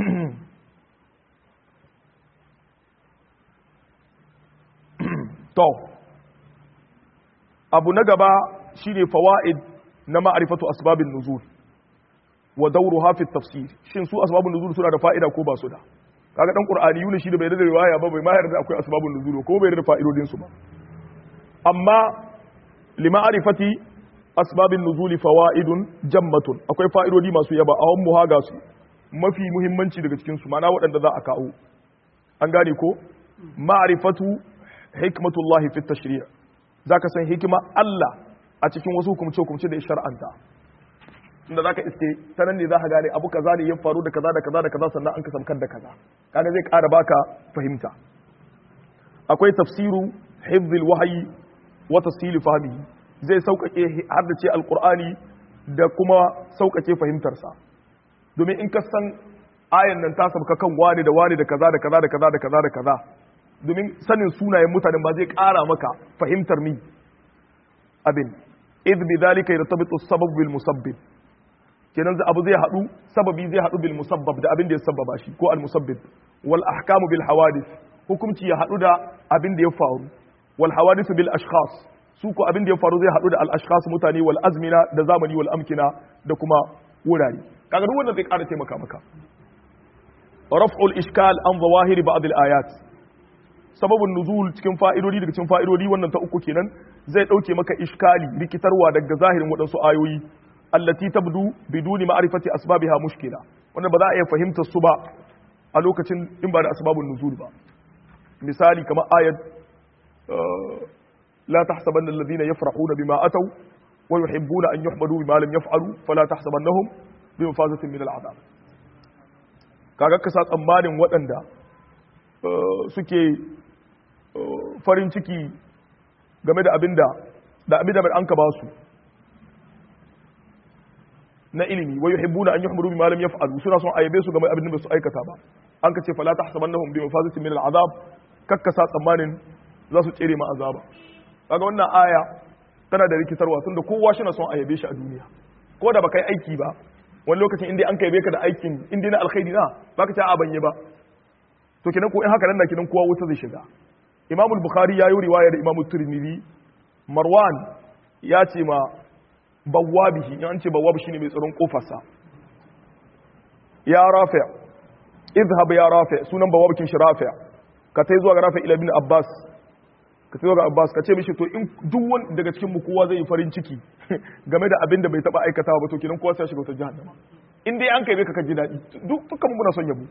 to abu na gaba shine fawaid na ma'arifatu asbabin nuzul wa dawruha fi tafsir shin su asbabun nuzul suna da fa'ida ko ba su da kaga dan qur'ani yuni shi da bai da riwaya ba bai ma yarda akwai asbabun nuzul ko bai da fa'idodin su ba amma lima'arifati asbabin nuzuli fawaidun jammatun akwai fa'idodi masu yaba a wani muhaga su mafi muhimmanci daga cikin su mana waɗanda za a kawo an gane ko ma'arifatu hikmatullahi fi tashri' zaka san hikima Allah a cikin wasu hukumce hukumce da shar'anta inda zaka iske sanan ne zaka gane abu kaza ne ya faru da kaza da kaza da kaza sannan an ka samkar da kaza kaga zai ƙara baka fahimta akwai tafsiru hifzil wahyi wa tasili fahmihi zai sauƙaƙe har da ce alƙur'ani da kuma sauƙaƙe fahimtarsa domin in ka san ayan nan ta sabka kan wani da wani da kaza da kaza da kaza da kaza da kaza domin sanin sunayen mutanen ba zai ƙara maka fahimtar mi abin idh bi dhalika yartabitu sabab bil musabbib kenan abu zai haɗu sababi zai haɗu bil musabbab da abin da ya sababa shi ko al musabbib wal ahkamu bil hawadith hukumci ya haɗu da abin da ya faru wal hawadith bil ashkhas su ko abin da ya faru zai haɗu da al-ashkhas mutane wal azmina da zamani wal amkina da kuma wurare kaga duk wannan zai ƙara taimaka maka raf'ul ishkal an zawahiri ba'd al-ayat sababun nuzul cikin fa'idodi daga cikin fa'idodi wannan ta uku kenan zai dauke maka iskali rikitarwa daga zahirin waɗansu ayoyi allati tabdu biduni ma'rifati asbabiha mushkila wannan ba za a iya fahimtar su ba a lokacin in ba da asbabun nuzul ba misali kamar ayat la tahsabanna alladhina yafrahuna bima ataw wa yuhibbuna an yuhmadu bima lam yaf'alu fala tahsabannahum bi mafazatin min al'adab kaga ka sa tsammanin waɗanda suke farin ciki game da abinda da abinda mai an ka ba su na ilimi wa yuhibbuna an yuhmadu bima lam yaf'alu suna son ayyabe su game abin da su aikata ba an ka ce fala tahsabannahum bi mafazatin min al'azab kakkasa tsammanin za su tsere ma azaba kaga wannan aya tana da rikitarwa tunda kowa shi na son ayyabe shi a duniya ko da baka yi aiki ba wani lokacin inda an kaibe ka da aikin inda na alkhairi na baka ta a banye ba to kenan ko in haka nan na kenan kowa wuta zai shiga Imam al-Bukhari ya yi riwaya da Imam Tirmidhi Marwan ya ce ma bawwabihi in an ce bawwab shine mai tsaron kofarsa ya rafi izhab ya rafi sunan bawwabkin shi rafi ka tai zuwa ga rafi ila ibn Abbas ka tai zuwa ga Abbas ka ce mishi to in duk wani daga cikin mu kowa zai yi farin ciki game da abin da bai taba aikatawa ba to kenan kowa sai shiga wata jahannama in dai an kai bai ka ji daɗi dukkan muna son yabo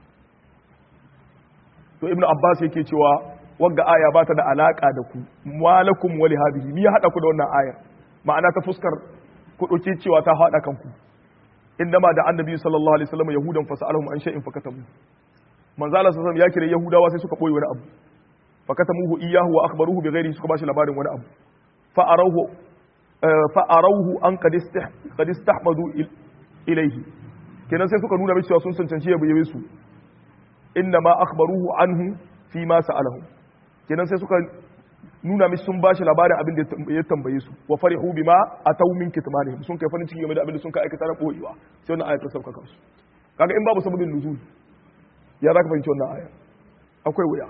to ibnu abbas yake cewa wagga aya ba ta da alaka da ku malakum wali hadhihi ni ya hada ku da wannan ayar ma'ana ta fuskar ku dauke cewa ta hada kanku indama da annabi sallallahu alaihi wasallam yahudan fasalahum an shay'in fakatamu manzo Allah sallallahu alaihi ya kire yahudawa sai suka boye wani abu fakatamuhu iyyahu wa akhbaruhu bighairi suka bashi labarin wani abu fa arahu fa arahu an qad qad istahmadu ilaihi kenan sai suka nuna mai cewa sun cancanci ya bayyane su inna ma akhbaruhu anhu fi ma sa'alahu kenan sai suka nuna mai sun bashi labarin abin da ya tambaye su wa farihu bima ataw min kitmanihim sun kai farin ciki game da abin da sun kai aikata na boyewa sai wannan ayat ta sauka kansu kaga in babu sababin nuzul ya zaka fahimci wannan aya akwai wuya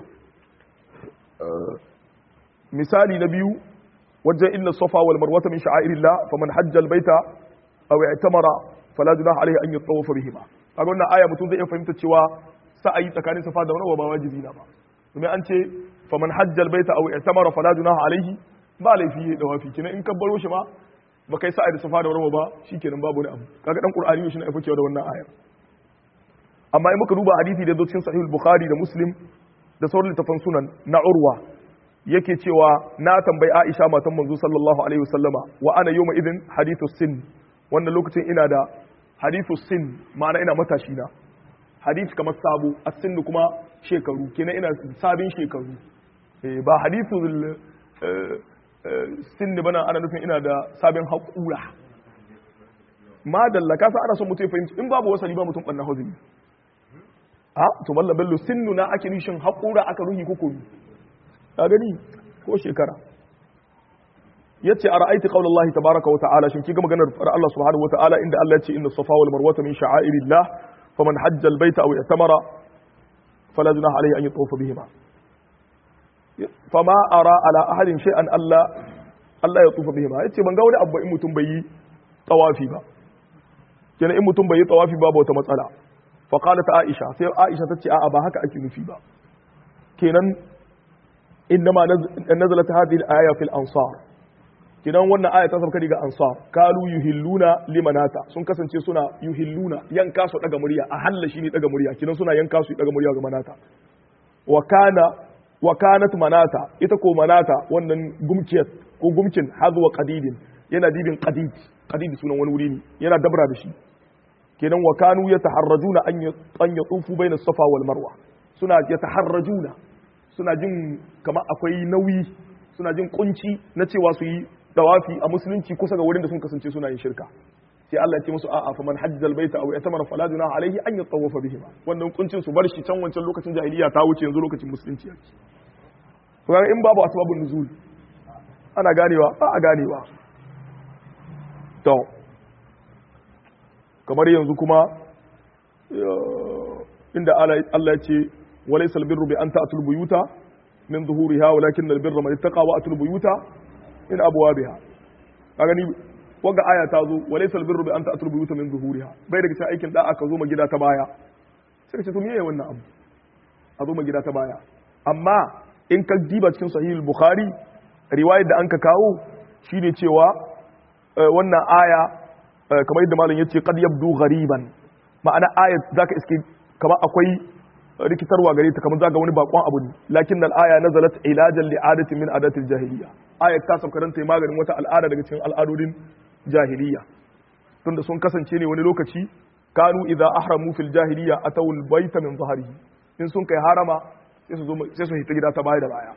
misali na biyu wajen inna safa wal marwata min sha'airillah faman hajja al baita aw i'tamara fala junaha alayhi an yatawafa bihima kaga wannan aya mutum zai iya fahimta cewa sa'ayi tsakanin safa da marwa ba wajibi na ba domin an ce faman hajja al baita aw i'tamara fala junaha alayhi ba laifi ya dawafi kenan in ka baro shi ma ba kai sa'ayi da safa da marwa ba shikenan babu wani abu kaga dan qur'ani shi ne afa cewa da wannan ayar amma in muka duba hadisi da zo cikin sahih bukhari da muslim da sauran littafan sunan na urwa yake cewa na tambayi Aisha matan manzo sallallahu alaihi wasallama wa ana yawma idin hadithu sin wannan lokacin ina da hadithu sin ma'ana ina matashi na hadith kamar sabo as-sin kuma shekaru kenan ina sabin shekaru eh ba hadithu sin bana ana nufin ina da sabin haƙura ma dalla kasa ana son mutum ya fahimci in babu wasali ba mutum ɓanna hozini a to mallam bello sinnu na ake nishin haƙura aka ruhi ko komi ka gani ko shekara yace a ra'aiti qaulallahi tabaraka wa ta'ala shin kiga maganar Allah subhanahu wa ta'ala inda Allah ya ce inna safa wal marwata min sha'airillah faman hajja al baita aw i'tamara fala junaha alayhi an yatawafa bihima fama ara ala ahadin shay'an Allah Allah ya tufa bihima yace ban ga wani abu in mutum bai yi tawafi ba kenan in mutum bai yi tawafi ba wata matsala fa qalat aisha sai aisha tace a'a ba haka ake nufi ba kenan innama nazalat hadhihi al-aya fil ansar kenan wannan aya ta sauka daga ansar kalu yuhilluna limanata sun kasance suna yuhilluna yanka su daga murya a halla shine daga murya kenan suna yanka su daga murya ga manata wa kana wa kanat manata ita ko manata wannan gumkiyar ko gumkin hazwa qadidin yana dibin qadid qadid sunan wani wuri ne yana dabra da shi kenan wa kanu yataharrajuna an an yatufu baina safa wal marwa suna yataharrajuna suna jin kamar akwai nauyi suna jin kunci na cewa su yi dawafi a musulunci kusa ga wurin da sun kasance suna yin shirka sai Allah ya ce musu a'a faman hajjal baita aw yatamara fala junaha alaihi an yatawafa bihima wannan kuncin su bar shi can wancan lokacin jahiliya ta wuce yanzu lokacin musulunci yake to in babu asbabun nuzul ana ganewa ba a ganewa to kamar yanzu kuma inda Allah ya ce walaysa albirru bi an ta'tul buyuta min zuhuriha walakin albirra man ittaqa wa atul buyuta min abwabiha kaga ni wanga aya ta zo walaysa albirru bi an ta'tul buyuta min zuhuriha bai daga cikin aikin da aka zo ma gida ta baya sai ka ce to me yayi wannan abu a zo ma gida ta baya amma in ka diba cikin sahih al-bukhari riwayar da an ka kawo shine cewa wannan aya kamar yadda malam yace qad yabdu ghariban ma'ana ayat zaka iske kamar akwai rikitarwa gare ta kamar zaga wani bakon abu ne lakin al-aya nazalat ilajan li adatin min adatil jahiliya ayat ta sauka ta maganin wata al'ada daga cikin al'adodin jahiliya tunda sun kasance ne wani lokaci kanu idza ahramu fil jahiliya atawul baita min zahrihi in sun kai harama sai su zo sai su hita gida ta baya da baya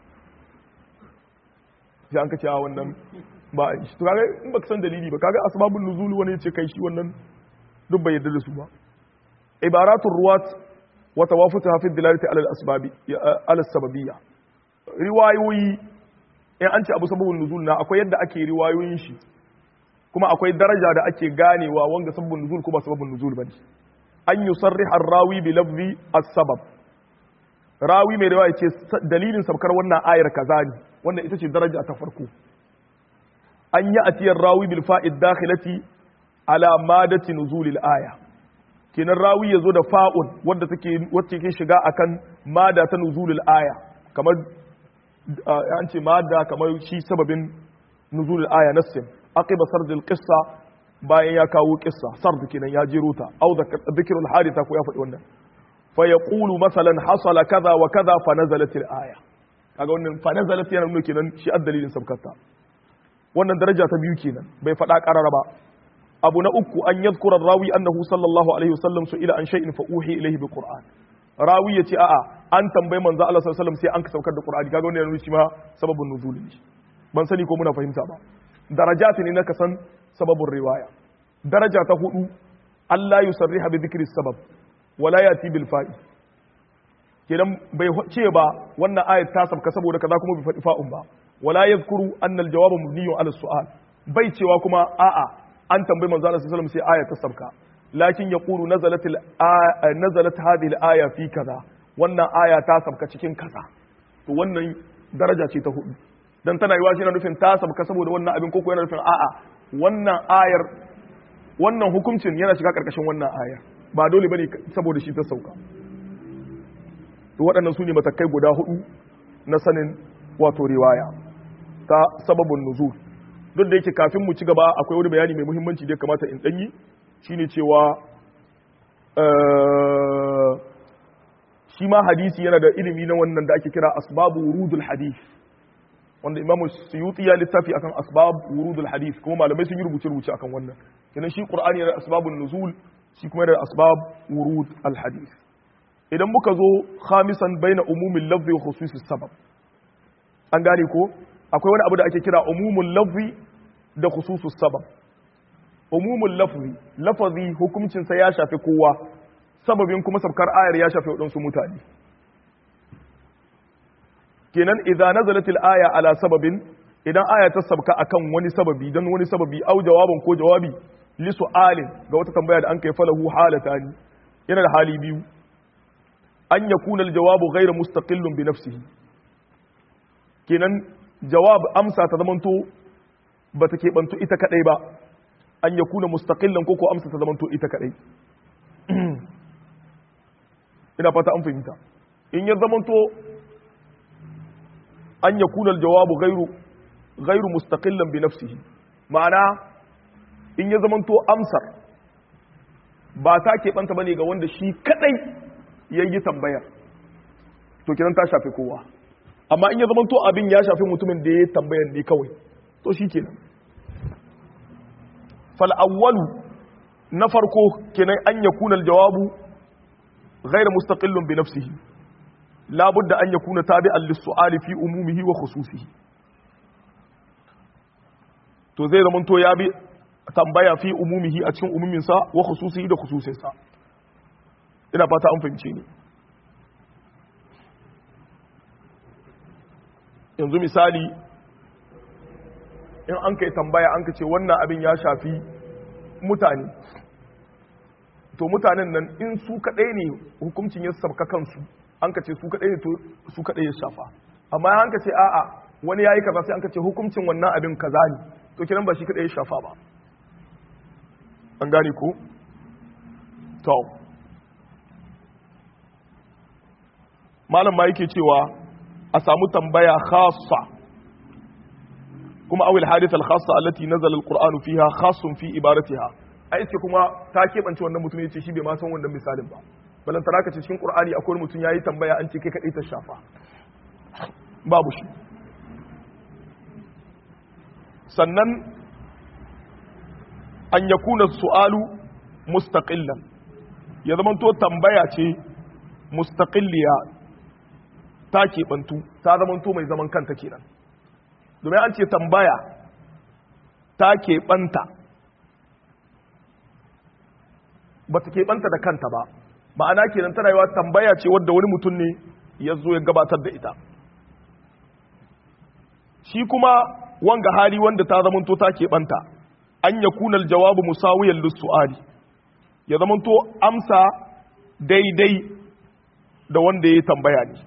sai an kace a wannan ba a shi to kaga in baka san dalili ba kaga asbabun nuzul wani ya ce kai shi wannan duk bai yarda da su ba ibaratul ruwat wa tawafutuha fi dilalati ala al-asbabi ala sababiyya riwayoyi in an ce abu sababun nuzul na akwai yadda ake riwayoyin shi kuma akwai daraja da ake ganewa wanga sababun nuzul ko ba sababun nuzul bane an yusarriha ar-rawi bi lafzi as-sabab rawi mai riwaya ce dalilin sabkar wannan ayar kaza ne wannan ita ce daraja ta farko an yi atiyar rawi bil fa'id dakhilati ala madati nuzulil aya kenan rawi yazo da fa'un wanda take wacce ke shiga akan mada ta nuzulil aya kamar an ce mada kamar shi sababin nuzulil aya nassin aqiba sardil qissa bayan ya kawo qissa sard kenan ya jero ta au dhikrul haditha ko ya faɗi wannan fa yaqulu masalan hasala kaza wa kaza fa nazalat al aya kaga wannan fa nazalat yana nuna kenan shi addalilin sabkata wannan daraja ta biyu kenan bai faɗa ƙarara ba abu na uku an yadhkura rawi annahu sallallahu alaihi wasallam su ila an shay'in fa uhi ilayhi bi qur'an rawi yace a'a an tambayi manzo Allah sallallahu alaihi wasallam sai an ka saukar da qur'ani kaga wannan yana shi ma sababun nuzul ne ban sani ko muna fahimta ba darajat ne na kasan sababun riwaya daraja ta hudu Allah yusarriha bi dhikri sabab wala yati bil fa'i kenan bai ce ba wannan ayat ta sabka saboda kaza kuma bai faɗi fa'un ba wala yadhkuru anna al jawab mabniyyun ala su'al bai cewa kuma a'a an tambayi manzo Allah sallallahu alaihi wasallam sai ayat ta sabka lakin yaqulu nazalat al nazalat hadhihi al aya fi kaza wannan aya ta sabka cikin kaza to wannan daraja ce ta hudu dan tana yiwa shi na nufin ta sabka saboda wannan abin koko yana nufin a'a wannan ayar wannan hukuncin yana shiga karkashin wannan ayar ba dole bane saboda shi ta sauka to waɗannan su ne matakai guda hudu na sanin wato riwaya ta sababin nuzul duk da yake kafin mu ci gaba akwai wani bayani mai muhimmanci da ya kamata in ɗanyi shine cewa shi ma hadisi yana da ilimi na wannan da ake kira asbabu wurudul hadith wanda imam suyuti ya littafi akan asbab wurudul hadith kuma malamai sun yi rubuce rubuce akan wannan kenan shi qur'ani yana da asbabun nuzul shi kuma yana da asbab wurud al hadith idan muka zo khamisan baina umumil lafzi wa khususis sabab an gane ko akwai wani abu da ake kira umumul lafzi da khususus sabab umumul lafzi lafazi hukuncin sa ya shafi kowa sababin kuma sabkar ayar ya shafi wadansu mutane kenan idza nazalat al-aya ala sababin idan aya ta sabka akan wani sababi dan wani sababi au jawabin ko jawabi li su'alin ga wata tambaya da an kai falahu halatani yana da hali biyu an yakuna al-jawabu ghayra mustaqillun bi nafsihi kenan jawab amsa ta zamanto ba ta keɓanto ita kadai ba an yakuna mustaqillan ko ko amsa ta zamanto ita kadai ina fata an fahimta in ya zamanto an ya kuna jawabu gairu gairu mustaqillan bi nafsihi ma'ana in ya zamanto amsar ba ta keɓanta bane ga wanda shi kadai ya yi tambayar to kiran ta shafi kowa amma in ya zamanto abin ya shafi mutumin da ya yi tambayar ne kawai to shi kenan fal'awwalu na farko kenan an ya kuna jawabu gairu mustaqillun bi nafsihi لا بد أن يكون تابعا للسؤال في أمومه وخصوصه to zai zama to ya bi tambaya fi umumihi a cikin umuminsa wa khususihi da khususinsa ina fata an fahimce ni yanzu misali in an kai tambaya an ka ce wannan abin ya shafi mutane to mutanen nan in su kaɗai ne hukuncin ya sabka kansu an ka ce su kaɗai ne to su kaɗai ya shafa amma an ka ce a'a wani ya yi kaza sai an ka ce hukuncin wannan abin kaza ne to kiran ba shi kaɗai ya shafa ba an gane ko to malam ma yake cewa a samu tambaya khassa kuma awil hadith al khassa allati nazala al qur'anu fiha khassun fi ibaratiha ai ce kuma ta keɓance wannan mutum ya ce shi bai ma san wannan misalin ba balantana ka ce cikin qur'ani akwai mutum yayi tambaya an ce kai kadai ta shafa babu shi sannan an yakuna su'alu mustaqillan ya zama to tambaya ce mustaqilliya ta keɓantu ta zama to mai zaman kanta kenan domin an ce tambaya ta keɓanta ba ta keɓanta da kanta ba ma'ana kenan tana yiwa tambaya ce wadda wani mutum ne ya zo ya gabatar da ita shi kuma wanga hali wanda ta zamanto ta keɓanta an ya kunal jawabu musawiyan lissu'ali ya zamanto amsa daidai da wanda ya tambaya ne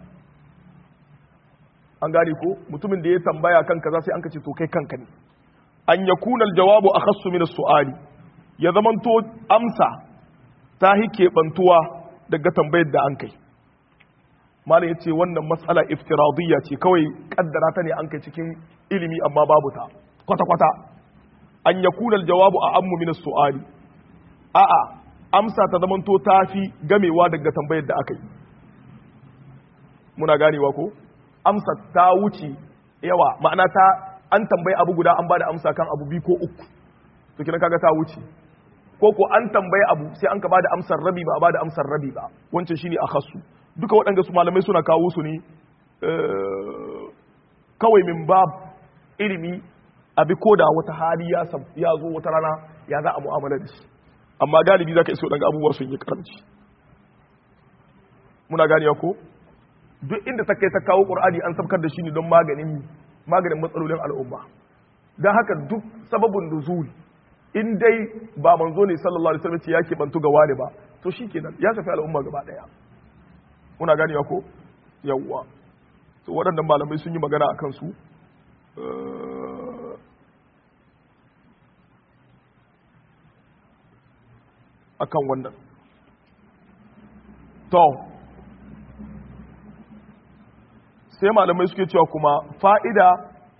an gane ko mutumin da ya tambaya kanka za sai an kace to kai kanka ne an ya kunal jawabu a khassu min su'ali ya zamanto amsa ta hi keɓantuwa daga tambayar da an kai malam yace wannan matsala iftiradiyya ce kawai kaddara ta ne an kai cikin ilimi amma babu ta kwata kwata an yakuna aljawabu a ammu min as-su'ali a'a amsa ta zamanto ta fi gamewa daga tambayar da aka yi muna ganewa ko amsa ta wuce yawa ma'ana ta an tambayi abu guda an bada amsa kan abu biyu ko uku to kina kaga ta wuce ko ko an tambayi abu sai an ka bada amsar rabi ba a bada amsar rabi ba wancan shine akhassu duka waɗanda su malamai suna kawo su ne kawai min bab ilimi abi ko da wata hali ya zo wata rana ya za a mu'amala da shi amma galibi za ka iso ɗanga abubuwa sun yi karamci muna ganiya ko duk inda ta kai ta kawo ƙur'ani an sabkar da shi ne don maganin maganin matsalolin al'umma don haka duk sababin nuzul in dai ba manzo ne sallallahu alaihi wasallam ce ya bantu ga wani ba to shikenan ya shafi al'umma gaba daya muna ganewa ko yawwa to waɗannan malamai sun yi magana a kansu akan wannan to sai malamai suke cewa kuma fa'ida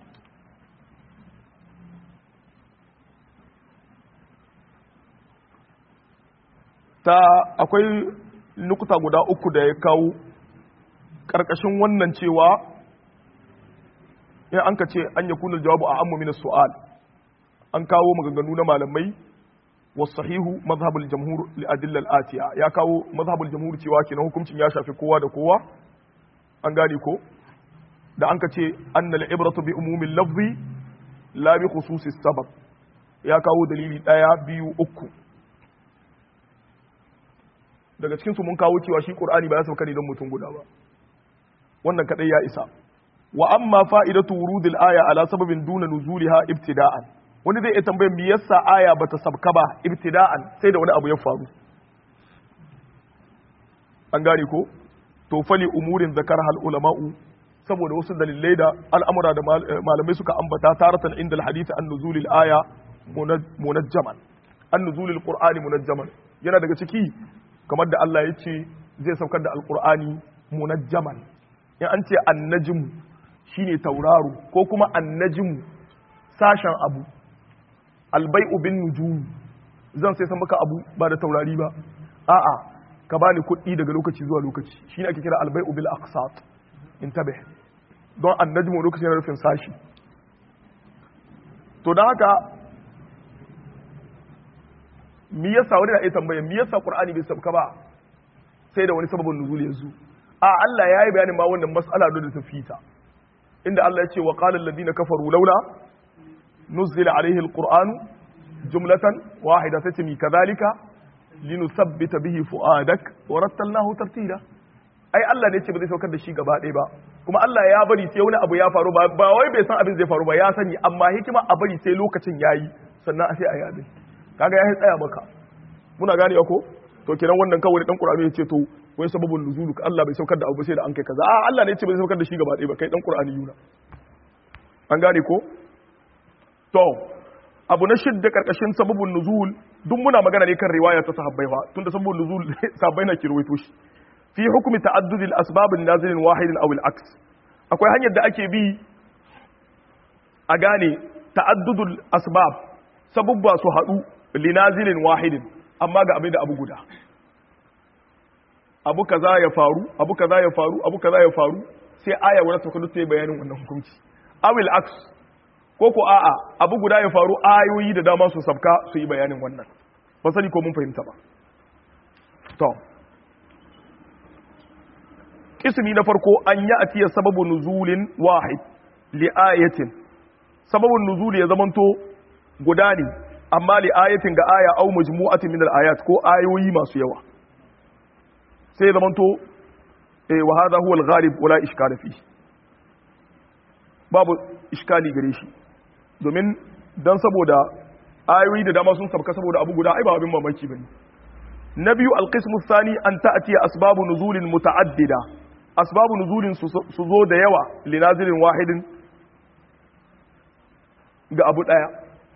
ta akwai nukuta guda uku da ya kawo ƙarƙashin wannan cewa in an ka ce an ya kunar jawabu a amma mina su'al an kawo maganganu na malamai wasu sahihu mazhabul jamhur li'adillal atiya ya kawo mazhabul jamhur cewa kenan hukuncin ya shafi kowa da kowa an gane ko da an ka ce annal ibratu bi umumin lafzi la bi khususis sabab ya kawo dalili daya biyu uku daga cikin su mun kawo cewa shi qur'ani ba ya sauka ne don mutum guda ba wannan kadai ya isa wa amma fa'idatu wurudil aya ala sababin duna nuzuliha ibtida'an wani zai iya tambayar me yasa aya bata sabka ba ibtida'an sai da wani abu ya faru an gane ko to fali umurin zakar hal ulama'u saboda wasu dalilai da al'amura da malamai suka ambata taratan inda alhadith an nuzulil aya munajjaman an nuzulil qur'ani munajjaman yana daga ciki kamar da Allah ya ce zai saukar da alqur'ani munajjaman in an ce annajmu shine tauraro ko kuma annajmu sashen abu albai'u bin nujum zan sai san maka abu ba da taurari ba a'a ka bani kuɗi daga lokaci zuwa lokaci shine ake kira albai'u bil aqsat intabih don annajmu lokaci na rufin sashi to don haka mi yasa wani na iya tambaya mi yasa qur'ani bai sabka ba sai da wani sababin nuzul yanzu a Allah ya yi bayanin ma wannan mas'ala da ta fita inda Allah ya ce wa qala alladhina kafaru laula nuzila alaihi alqur'anu jumlatan wahida sai ce mi kadhalika linuthabbita bihi fuadak wa rattalnahu tartila ai Allah ne ce ba zai saukar da shi gaba ɗaya ba kuma Allah ya bari sai wani abu ya faru ba ba wai bai san abin zai faru ba ya sani amma hikima a bari sai lokacin yayi sannan sai a yi abin kaga ya tsaya maka muna gane ko to kenan wannan kawai dan Qur'ani ya ce to wai sababul nuzulu ka Allah bai saukar da abu sai da an kai kaza a Allah ne ce bai saukar da shi gaba ɗaya ba kai dan Qur'ani yuna an gane ko to abu na shidda karkashin sababul nuzul duk muna magana ne kan riwaya ta sahabbai fa tunda sababul nuzul sahabbai na kirwaito shi fi hukumi ta'addud al-asbab an-nazil wahid aw al-aks akwai hanyar da ake bi a gane ta'addud al-asbab sababba su hadu li nazilin wahidin amma ga abin da abu guda abu kaza ya faru abu kaza ya faru abu kaza ya faru sai aya wadda ta kudu ta yi bayanin wannan hukunci awil aks ko ko a'a abu guda ya faru ayoyi da dama su sabka su yi bayanin wannan ba sani ko mun fahimta ba to kismi na farko an yi atiya sababu nuzulin wahid li ayatin sababun nuzuli ya zamanto guda ne amma li ayatin ga aya au majmu'atin min al-ayat ko ayoyi masu yawa sai zamanto eh wa hadha huwa al-ghalib wala ishkala fi babu iskali gare shi domin dan saboda ayoyi da dama sun sabka saboda abu guda ai ba abin mamaki bane na biyu al-qismu thani an ta'ti asbabu nuzulin muta'addida asbabu nuzulin su zo da yawa li nazilin wahidin ga abu daya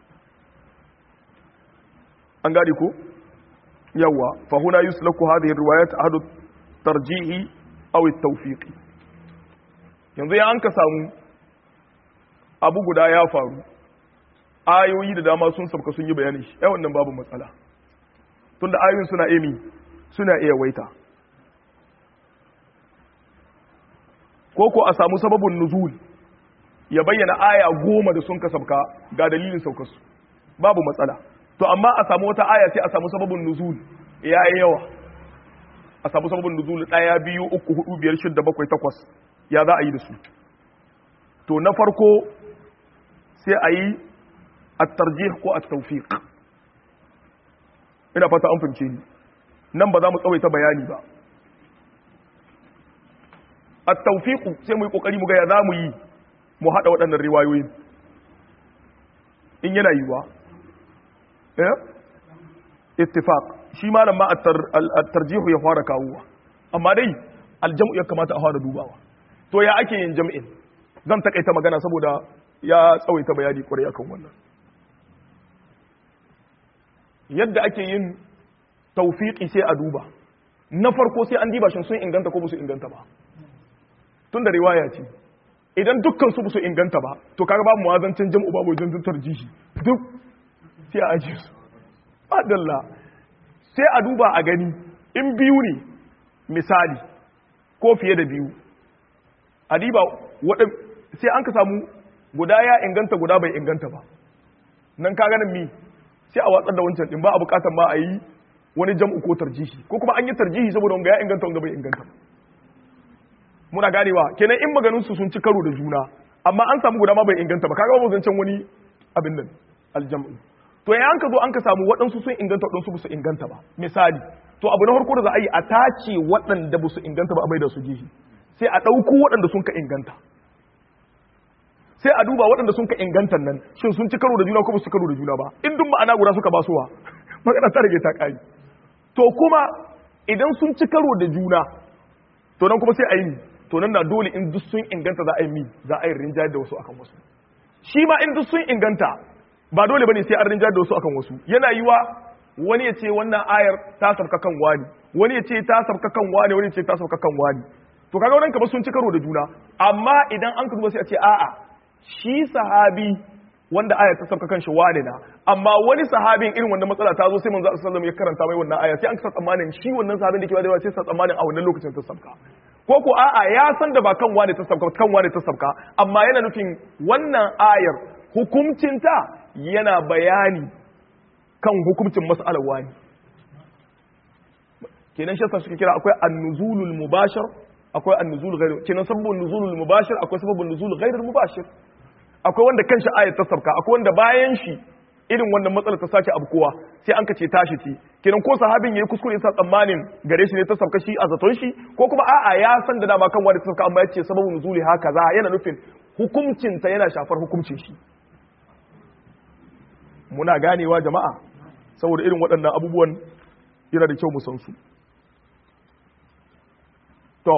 an gane ko yawa fa huna yuslaku hadhihi riwayat ahadu tarjihi aw at-tawfiqi yanzu ya an ka samu abu guda ya faru ayoyi da dama sun sabka sun yi bayani shi ai wannan babu matsala tunda ayoyin suna emi suna iya waita ko ko a samu sababin nuzul ya bayyana aya goma da sun ka sabka ga dalilin saukarsu babu matsala to amma a samu wata aya sai a samu sababin nuzul ya yi yawa a samu sababin nuzul ɗaya biyu uku hudu biyar shidda bakwai takwas ya za a yi da su to na farko sai a yi at-tarjih ko at-tawfiq ina fata an fahimce ni nan ba za mu tsawaita bayani ba at-tawfiq sai mu yi kokari mu ga ya za mu yi mu hada waɗannan riwayoyin in yana yiwa eh ittifaq shi malam ma at-tarjih ya fara kawowa amma dai aljam'u ya kamata a fara dubawa to ya ake yin jam'in zan takaita magana saboda ya tsawaita bayani kwarai akan wannan yadda ake yin tawfiqi sai a duba na farko sai an diba shin sun inganta ko ba su inganta ba tun da riwaya ce idan dukkan su su inganta ba to kaga babu muwazancin jam'u babu wajen tarjihi duk sai a ajiye su adalla sai a duba a gani in biyu ne misali ko fiye da biyu a diba waɗin sai an ka samu guda ya inganta guda bai inganta ba nan ka ganin mi sai a watsar da wancan din ba a bukatar ma a yi wani jam'u ko tarjihi ko kuma an yi tarjihi saboda wanga ya inganta wanga bai inganta ba muna ganewa kenan in maganin su sun ci karo da juna amma an samu guda ma bai inganta ba kaga babu zancen wani abin nan aljam'u to ya an ka zo an ka samu waɗansu sun inganta waɗansu ba su inganta ba misali to abu na farko da za a yi a tace waɗanda ba su inganta ba a maida su jihi sai a ɗauko waɗanda sun ka inganta sai a duba waɗanda sun ka inganta nan shin sun ci karo da juna ko ba su karo da juna ba in duk ma'ana guda suka basuwa magana ta rage ta ƙari to kuma idan sun ci karo da juna to nan kuma sai a yi to nan na dole in duk sun inganta za a yi mi za a yi rinjayar da wasu akan wasu shi ma in duk sun inganta ba dole bane sai an rinjayar da wasu akan wasu yana yiwa wani ya ce wannan ayar ta sabka kan wani wani ya ce ta sabka kan wani wani ya ce ta sabka kan wani to kaga wannan kamar sun ci karo da juna amma idan an ka duba sai a ce a'a shi sahabi wanda aya ta sauka kanshi wane na amma wani sahabin irin wannan matsala ta zo sai manzo sallallahu alaihi ya karanta mai wannan aya sai an kasa tsammanin shi wannan sahabin da ke wadewa sai sa tsammanin a wannan lokacin ta sauka ko ko a'a ya san da ba kan wane ta sauka kan wane ta sauka amma yana nufin wannan ayar hukuncinta yana bayani kan hukuncin mas'alar wani kenan shi suke kira akwai an-nuzulul mubashir akwai an-nuzul ghairu kenan sababun nuzulul mubashir akwai sababun nuzul ghairul mubashir akwai wanda kanshi ayat ta sabka akwai wanda bayan shi irin wannan matsalar ta sake abkowa sai an kace tashi ce kenan ko sahabin yayi kuskure sa tsammanin gare shi ne ta sabka shi a zaton shi ko kuma a'a ya san da dama kan wanda ta sabka amma yace sababun nuzuli haka za yana nufin hukuncin ta yana shafar hukuncin shi muna ganewa jama'a saboda irin waɗannan abubuwan yana da kyau mu san su to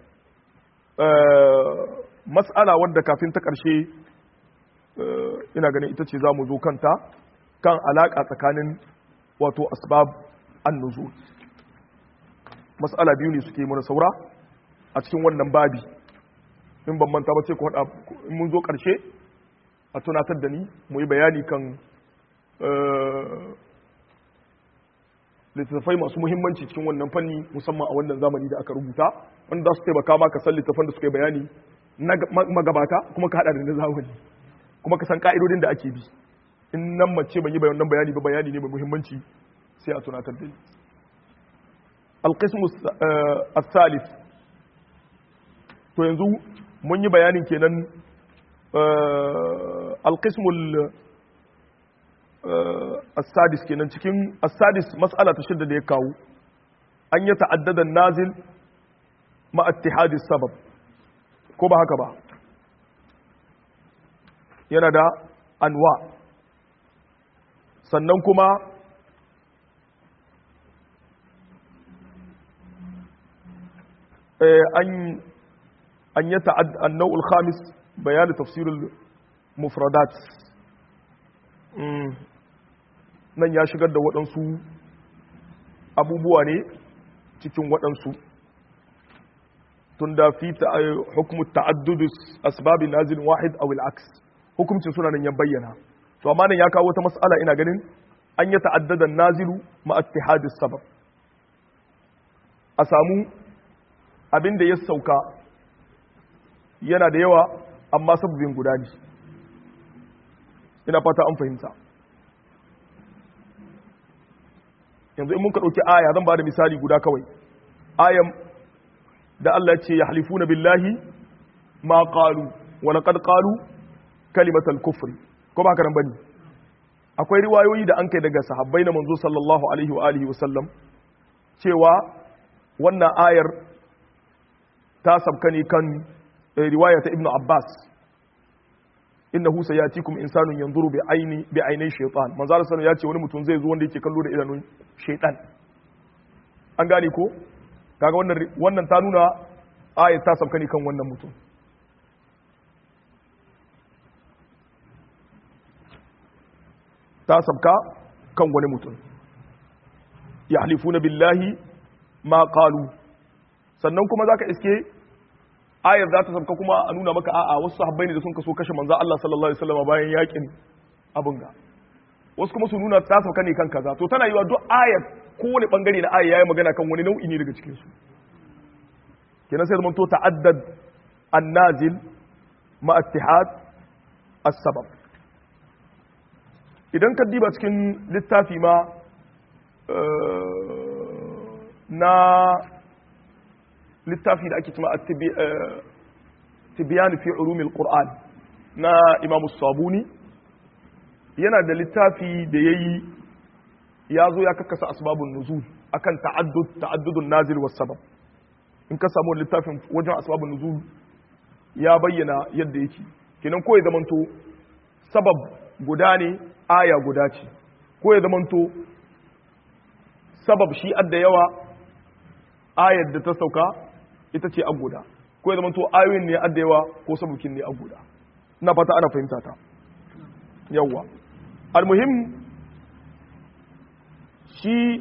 mas'ala wadda kafin ta ƙarshe ina ganin ita ce za mu zo kanta kan alaƙa tsakanin wato asbab an-nuzul mas'ala biyu ne suke mana saura a cikin wannan babi in ban manta ba ce ku hada in mun zo ƙarshe a tunatar da ni mu yi bayani kan littattafai masu muhimmanci cikin wannan fanni musamman a wannan zamani da aka rubuta wanda za su taimaka ma ka san littattafan da suka yi bayani na magabata kuma ka hada da na zamani kuma ka san ka'idodin da ake bi in nan mace ban yi wannan bayani ba bayani ne mai muhimmanci sai a tunatar da ni alqismu as-salis to yanzu mun yi bayanin kenan alqismul as-sadis kenan cikin as-sadis mas'ala ta shidda da ya kawo an yi ta'addadan nazil ma ittihadis sabab ko ba haka ba yana da anwa sannan kuma an an yi ta'ad annau'ul khamis bayani tafsirul mufradat nan ya shigar da waɗansu abubuwa ne cikin waɗansu tun da fi hukumu ta'addudus asbabin nazil wahid aw al-aks hukumcin suna nan ya bayyana to amma nan ya kawo wata mas'ala ina ganin an yi ta'addadan nazilu ma ittihadis sabab a samu abin da ya sauka yana da yawa amma sababin guda ne ina fata an fahimta yanzu in muka ɗauki aya zan ba da misali guda kawai ayan da Allah ce ya halifuna billahi ma qalu wa laqad qalu kalimatal kufri ko ba karan bane akwai riwayoyi da an kai daga sahabbai na manzo sallallahu alaihi wa alihi wasallam cewa wannan ayar ta sabka ne kan riwaya ta ibnu abbas innahu sayatikum insanun yanzuru bi aini bi ainai shaytan manzo Allah ya ce wani mutum zai zo wanda yake kallo da idanun shaytan an gane ko kaga wannan wannan ta nuna ayat ta sabka ne kan wannan mutum ta sabka kan wani mutum yahlifuna billahi ma qalu sannan kuma zaka iske ayar za ta sabka kuma a nuna maka a'a wasu sahabbai ne da sun kaso kashe manzo Allah sallallahu alaihi wasallam bayan yakin abin ga wasu kuma su nuna ta sauka ne kan kaza to tana yiwa duk ayar kowane bangare na aya yayi magana kan wani nau'i ne daga cikin su kenan sai zaman to ta'addad an-nazil ma ittihad as-sabab idan ka diba cikin littafi ma na littafi da ake cima a tibiyan fi ulumil qur'an na imam sabuni yana da littafi da yayi ya zo ya kakkasa asbabun nuzul akan ta'addud ta'addudun nazil was sabab in ka samu littafin wajen asbabun nuzul ya bayyana yadda yake kenan ko ya zamanto sabab guda ne aya guda ce ko ya zamanto sabab shi adda yawa ayar da ta sauka ita ce aguda ko ya zamanto ayoyin ne adda yawa ko sabukin ne aguda ina fata ana fahimta ta yawa almuhim shi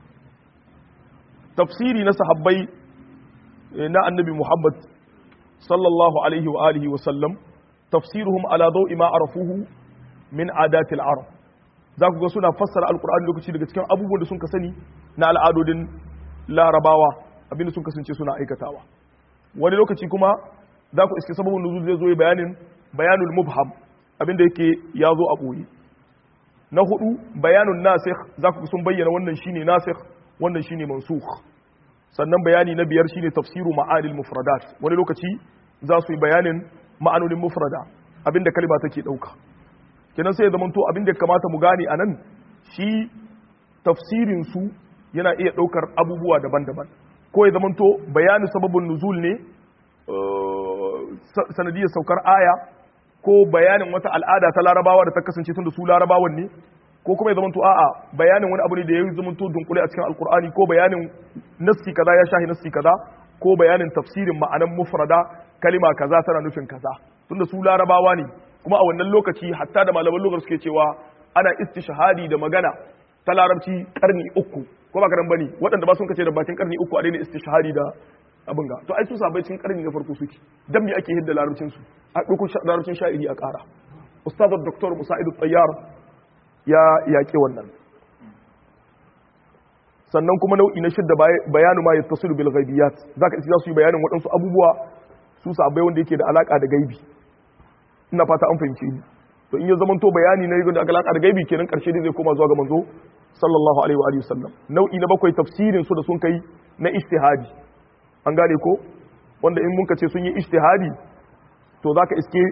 tafsiri na sahabbai na annabi muhammad sallallahu alaihi wa alihi wa sallam tafsiruhum ala dawi ma arafuhu min adatil arab za ku ga suna fassara alkur'ani lokaci daga cikin abubuwan da sun ka sani na al'adodin larabawa abinda sun kasance suna aikatawa wani lokaci kuma za ku iske sababin nuzul zai zo yi bayanin bayanul mubham abinda yake ya zo a ɓoye na hudu bayanun nasikh za ku sun bayyana wannan shine nasikh wannan shine mansukh sannan bayani na biyar shine tafsiru ma'anil mufradat wani lokaci za su yi bayanin ma'anonin mufrada abinda kalma take dauka kenan sai ya zamanto abin da kamata mu gane a nan shi tafsirin su yana iya daukar abubuwa daban-daban ko ya zamanto bayanin sababin nuzul ne sanadiyar saukar aya ko bayanin wata al'ada ta larabawa da ta kasance tun da su larabawan ne ko kuma ya zamanto a'a bayanin wani abu ne da ya zamanto dunkule a cikin alkur'ani ko bayanin nassi kaza ya shahi nassi kaza ko bayanin tafsirin ma'anan mufrada kalima kaza tana nufin kaza tunda su larabawa ne kuma a wannan lokaci hatta da malaman lokaci suke cewa ana istishhadi da magana ta larabci karni uku ko ba karan bane waɗanda ba sun kace da bakin karni uku a daina istishhadi da abin ga to ai su sabai cikin karni na farko suke dan me ake hidda larabcin su a dukkan larabcin sha'iri a ƙara ustaz dr musa'id tayyar ya yaƙi wannan sannan kuma nau'i na shidda bayanu ma yattasilu bil ghaibiyat zaka isi za su yi bayanin waɗansu abubuwa su sabai wanda yake da alaka da gaibi ina fata an fahimce ni to in ya zama to bayani na da alaka da gaibi kenan karshe dai zai koma zuwa ga manzo sallallahu alaihi wa alihi wasallam nau'i na bakwai tafsirin su da sun kai na ijtihadi an gane ko wanda in mun ce sun yi ijtihadi to zaka iske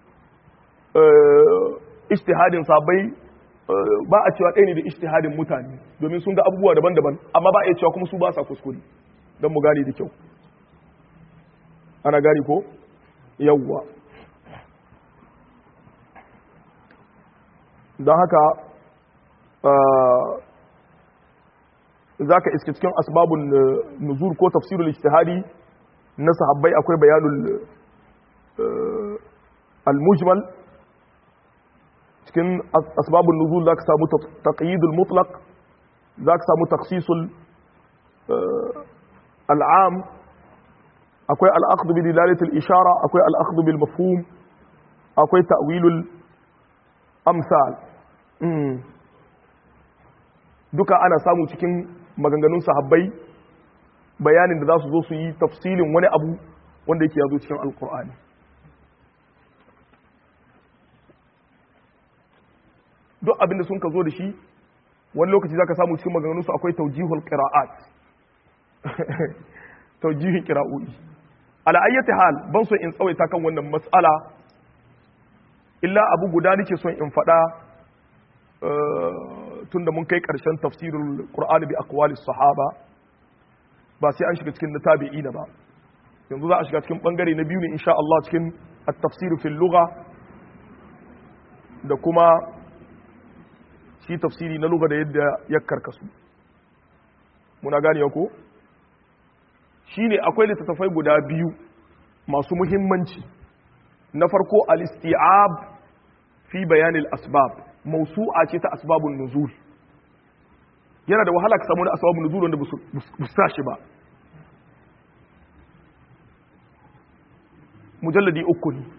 ijtihadin sabai ba a cewa ɗaya ne da ijtihadin mutane domin sun ga abubuwa daban-daban amma ba a cewa kuma su ba sa kuskure don mu gane da kyau ana gane ko yawwa don haka za ka iske cikin asbabun nuzur ko tafsirul ijtihadi na sahabbai akwai bayanul al-mujmal cikin asbabun nuzul za ka samu taqyidul mutlaq za ka samu taksisul al'am akwai al'aqdu bi dilalatil ishara akwai al'aqdu bil mafhum akwai ta'wilul amsal duka ana samu cikin maganganun sahabbai bayanin da za su zo su yi tafsilin wani abu wanda yake yazo cikin alkur'ani duk abinda sun ka zo da shi wani lokaci za ka samu cikin maganganunsu akwai taujihul qira'at taujihin qira'o'i ala ayyati hal ban so in tsawaita kan wannan mas'ala illa abu guda nake son in faɗa tunda mun kai ƙarshen tafsirul qur'ani bi aqwalis sahaba ba sai an shiga cikin na tabi'ina ba yanzu za a shiga cikin bangare na biyu ne insha Allah cikin at-tafsir fil lugha da kuma shi tafsiri na lugha da yadda ya karkasu muna gane ko shine akwai littattafai guda biyu masu muhimmanci na farko al-isti'ab fi bayanil asbab mausu'a ce ta asbabun nuzul yana da wahala ka samu wani asbabun nuzul wanda ba su shi ba mujalladi uku ne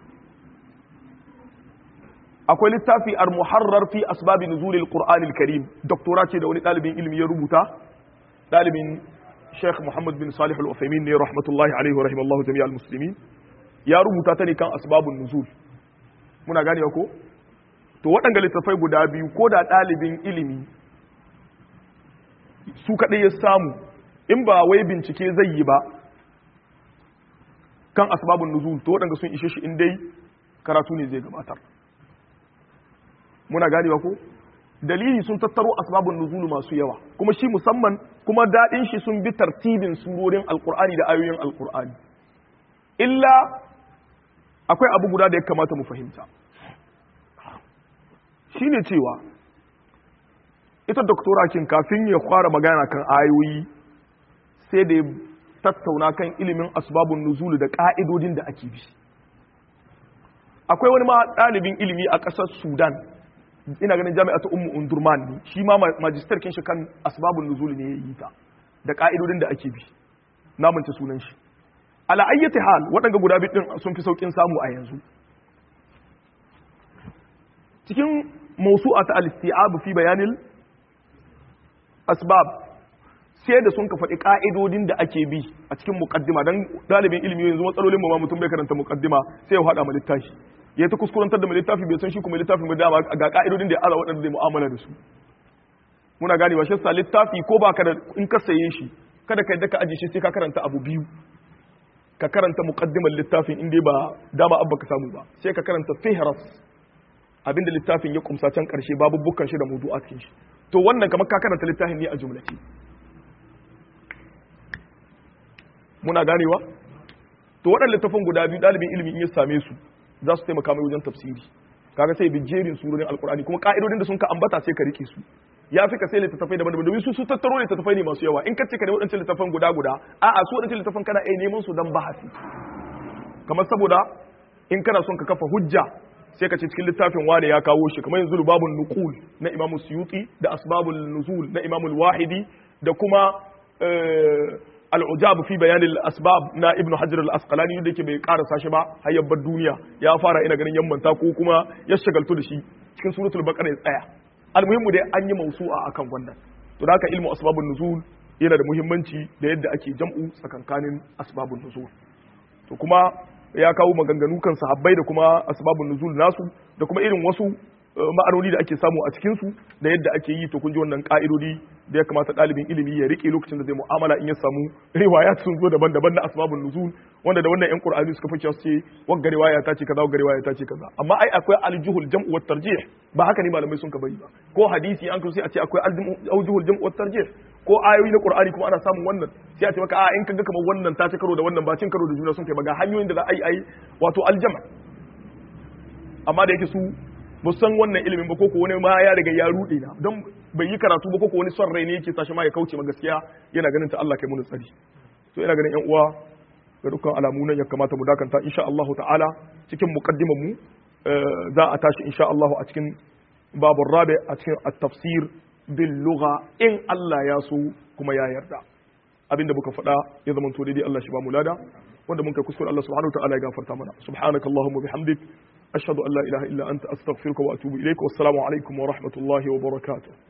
akwai littafi al-muharrar fi asbabi nuzulil qur'anil karim doktora ce da wani dalibin ilimi ya rubuta dalibin Sheikh Muhammad bin Salih al-Uthaymeen ne rahmatullahi alaihi wa rahimallahu jami'al muslimin ya rubuta ta ne kan asbabun nuzul muna gane ko to waɗanda littafai guda biyu ko da ɗalibin ilimi su kaɗai ya samu in ba wai bincike zai yi ba kan asbabun nuzul to waɗanda sun ishe shi in dai karatu ne zai gabatar muna ganewa ko dalili sun tattaro asbabun nuzul masu yawa kuma shi musamman kuma daɗin shi sun bi tartibin surorin alkur'ani da ayoyin alkur'ani illa akwai abu guda da ya kamata mu fahimta shine cewa ita doktora kin kafin ya fara magana kan ayoyi sai da ya tattauna kan ilimin asbabun nuzul da ka'idodin da ake bi akwai wani ma ɗalibin ilimi a ƙasar sudan ina ganin jami'atu ummu undurman ne shi ma majistar kin shi kan asbabun nuzul ne ya yi ta da ka'idodin da ake bi na manta sunan shi ala ayyati hal waɗanda guda biyu din sun fi saukin samu a yanzu cikin mawsu'a ta al-isti'ab fi bayanil asbab sai da sun ka faɗi ƙa'idodin da ake bi a cikin muƙaddima don ɗalibin ilimi yanzu matsalolin mu ma mutum bai karanta muƙaddima sai ya haɗa ma littafi ya ta kuskurantar da mai littafi bai san shi kuma littafin mai dama ga ƙa'idodin da ya ala waɗanda zai mu'amala da su muna gane wa shasta littafi ko ba ka da in ka saye shi kada ka yadda ka ajiye shi sai ka karanta abu biyu ka karanta muƙaddimar littafin in dai ba dama abba ka samu ba sai ka karanta fihras abinda littafin ya kumsa can ƙarshe babu bukkan shi da mudu'at shi to wannan kamar ka karanta littafin ne a jumlace muna ganewa to waɗanda littafin guda biyu ɗalibin ilimi in ya same su za su taimaka mai wajen tafsiri kaga sai bi jerin surorin alkur'ani kuma ka'idodin da sun ka ambata sai ka rike su ya fi ka sai littattafai daban-daban domin su su tattaro littattafai ne masu yawa in ka ce ka ne waɗancan littattafan guda guda a'a su waɗancan littattafan kana iya neman su don bahasi kamar saboda in kana son ka kafa hujja sai ka ce cikin littafin wane ya kawo shi kamar yanzu babun nuqul na imamu suyuti da asbabul nuzul na imamu wahidi da kuma al'ujab fi bayanin asbab na ibnu hajar al-asqalani da yake bai karasa shi ba har yabbar duniya ya fara ina ganin yammanta ko kuma ya shagaltu da shi cikin suratul baqara ya tsaya almuhimmu dai an yi mausu'a akan wannan to da haka ilmu asbabun nuzul yana da muhimmanci da yadda ake jam'u tsakankanin asbabun nuzul to kuma ya kawo maganganu kan sahabbai da kuma asbabun nuzul nasu da kuma irin wasu ma'anoni da ake samu a cikin su da yadda ake yi to kun ji wannan ka'idodi da ya kamata ɗalibin ilimi ya rike lokacin da zai mu'amala in ya samu riwaya sun zo daban-daban na asbabun nuzul wanda da wannan yan qur'ani suka fice su ce wagga riwaya ta ce kaza wagga riwaya ta ce kaza amma ai akwai aljuhul jam'u wat tarjih ba haka ne malamai sun ka bari ba ko hadisi an sai a ce akwai aljuhul jam'u wat tarjih ko ayoyi na qur'ani kuma ana samun wannan sai a ce maka a in kaga kamar wannan ta ci karo da wannan ba cin karo da juna sun kai ba ga hanyoyin da za a yi ai wato aljama amma da yake su ba san wannan ilimin ba koko wani ma ya riga ya rude na don bai yi karatu ba koko wani son rai ne yake sashi ma ya kauce ma gaskiya yana ganin ta Allah kai mun tsari to ina ganin yan uwa ga dukkan alamu nan ya kamata mu dakanta insha Allah ta'ala cikin muqaddimar mu za a tashi insha Allah a cikin babur rabi a cikin at-tafsir bil lugha in Allah ya so kuma ya yarda abinda muka faɗa ya zama to daidai Allah shi ba mu lada wanda mun kai kuskure Allah subhanahu wa ta'ala ya gafarta mana subhanakallahumma bihamdik أشهد أن لا إله إلا أنت أستغفرك وأتوب إليك والسلام عليكم ورحمة الله وبركاته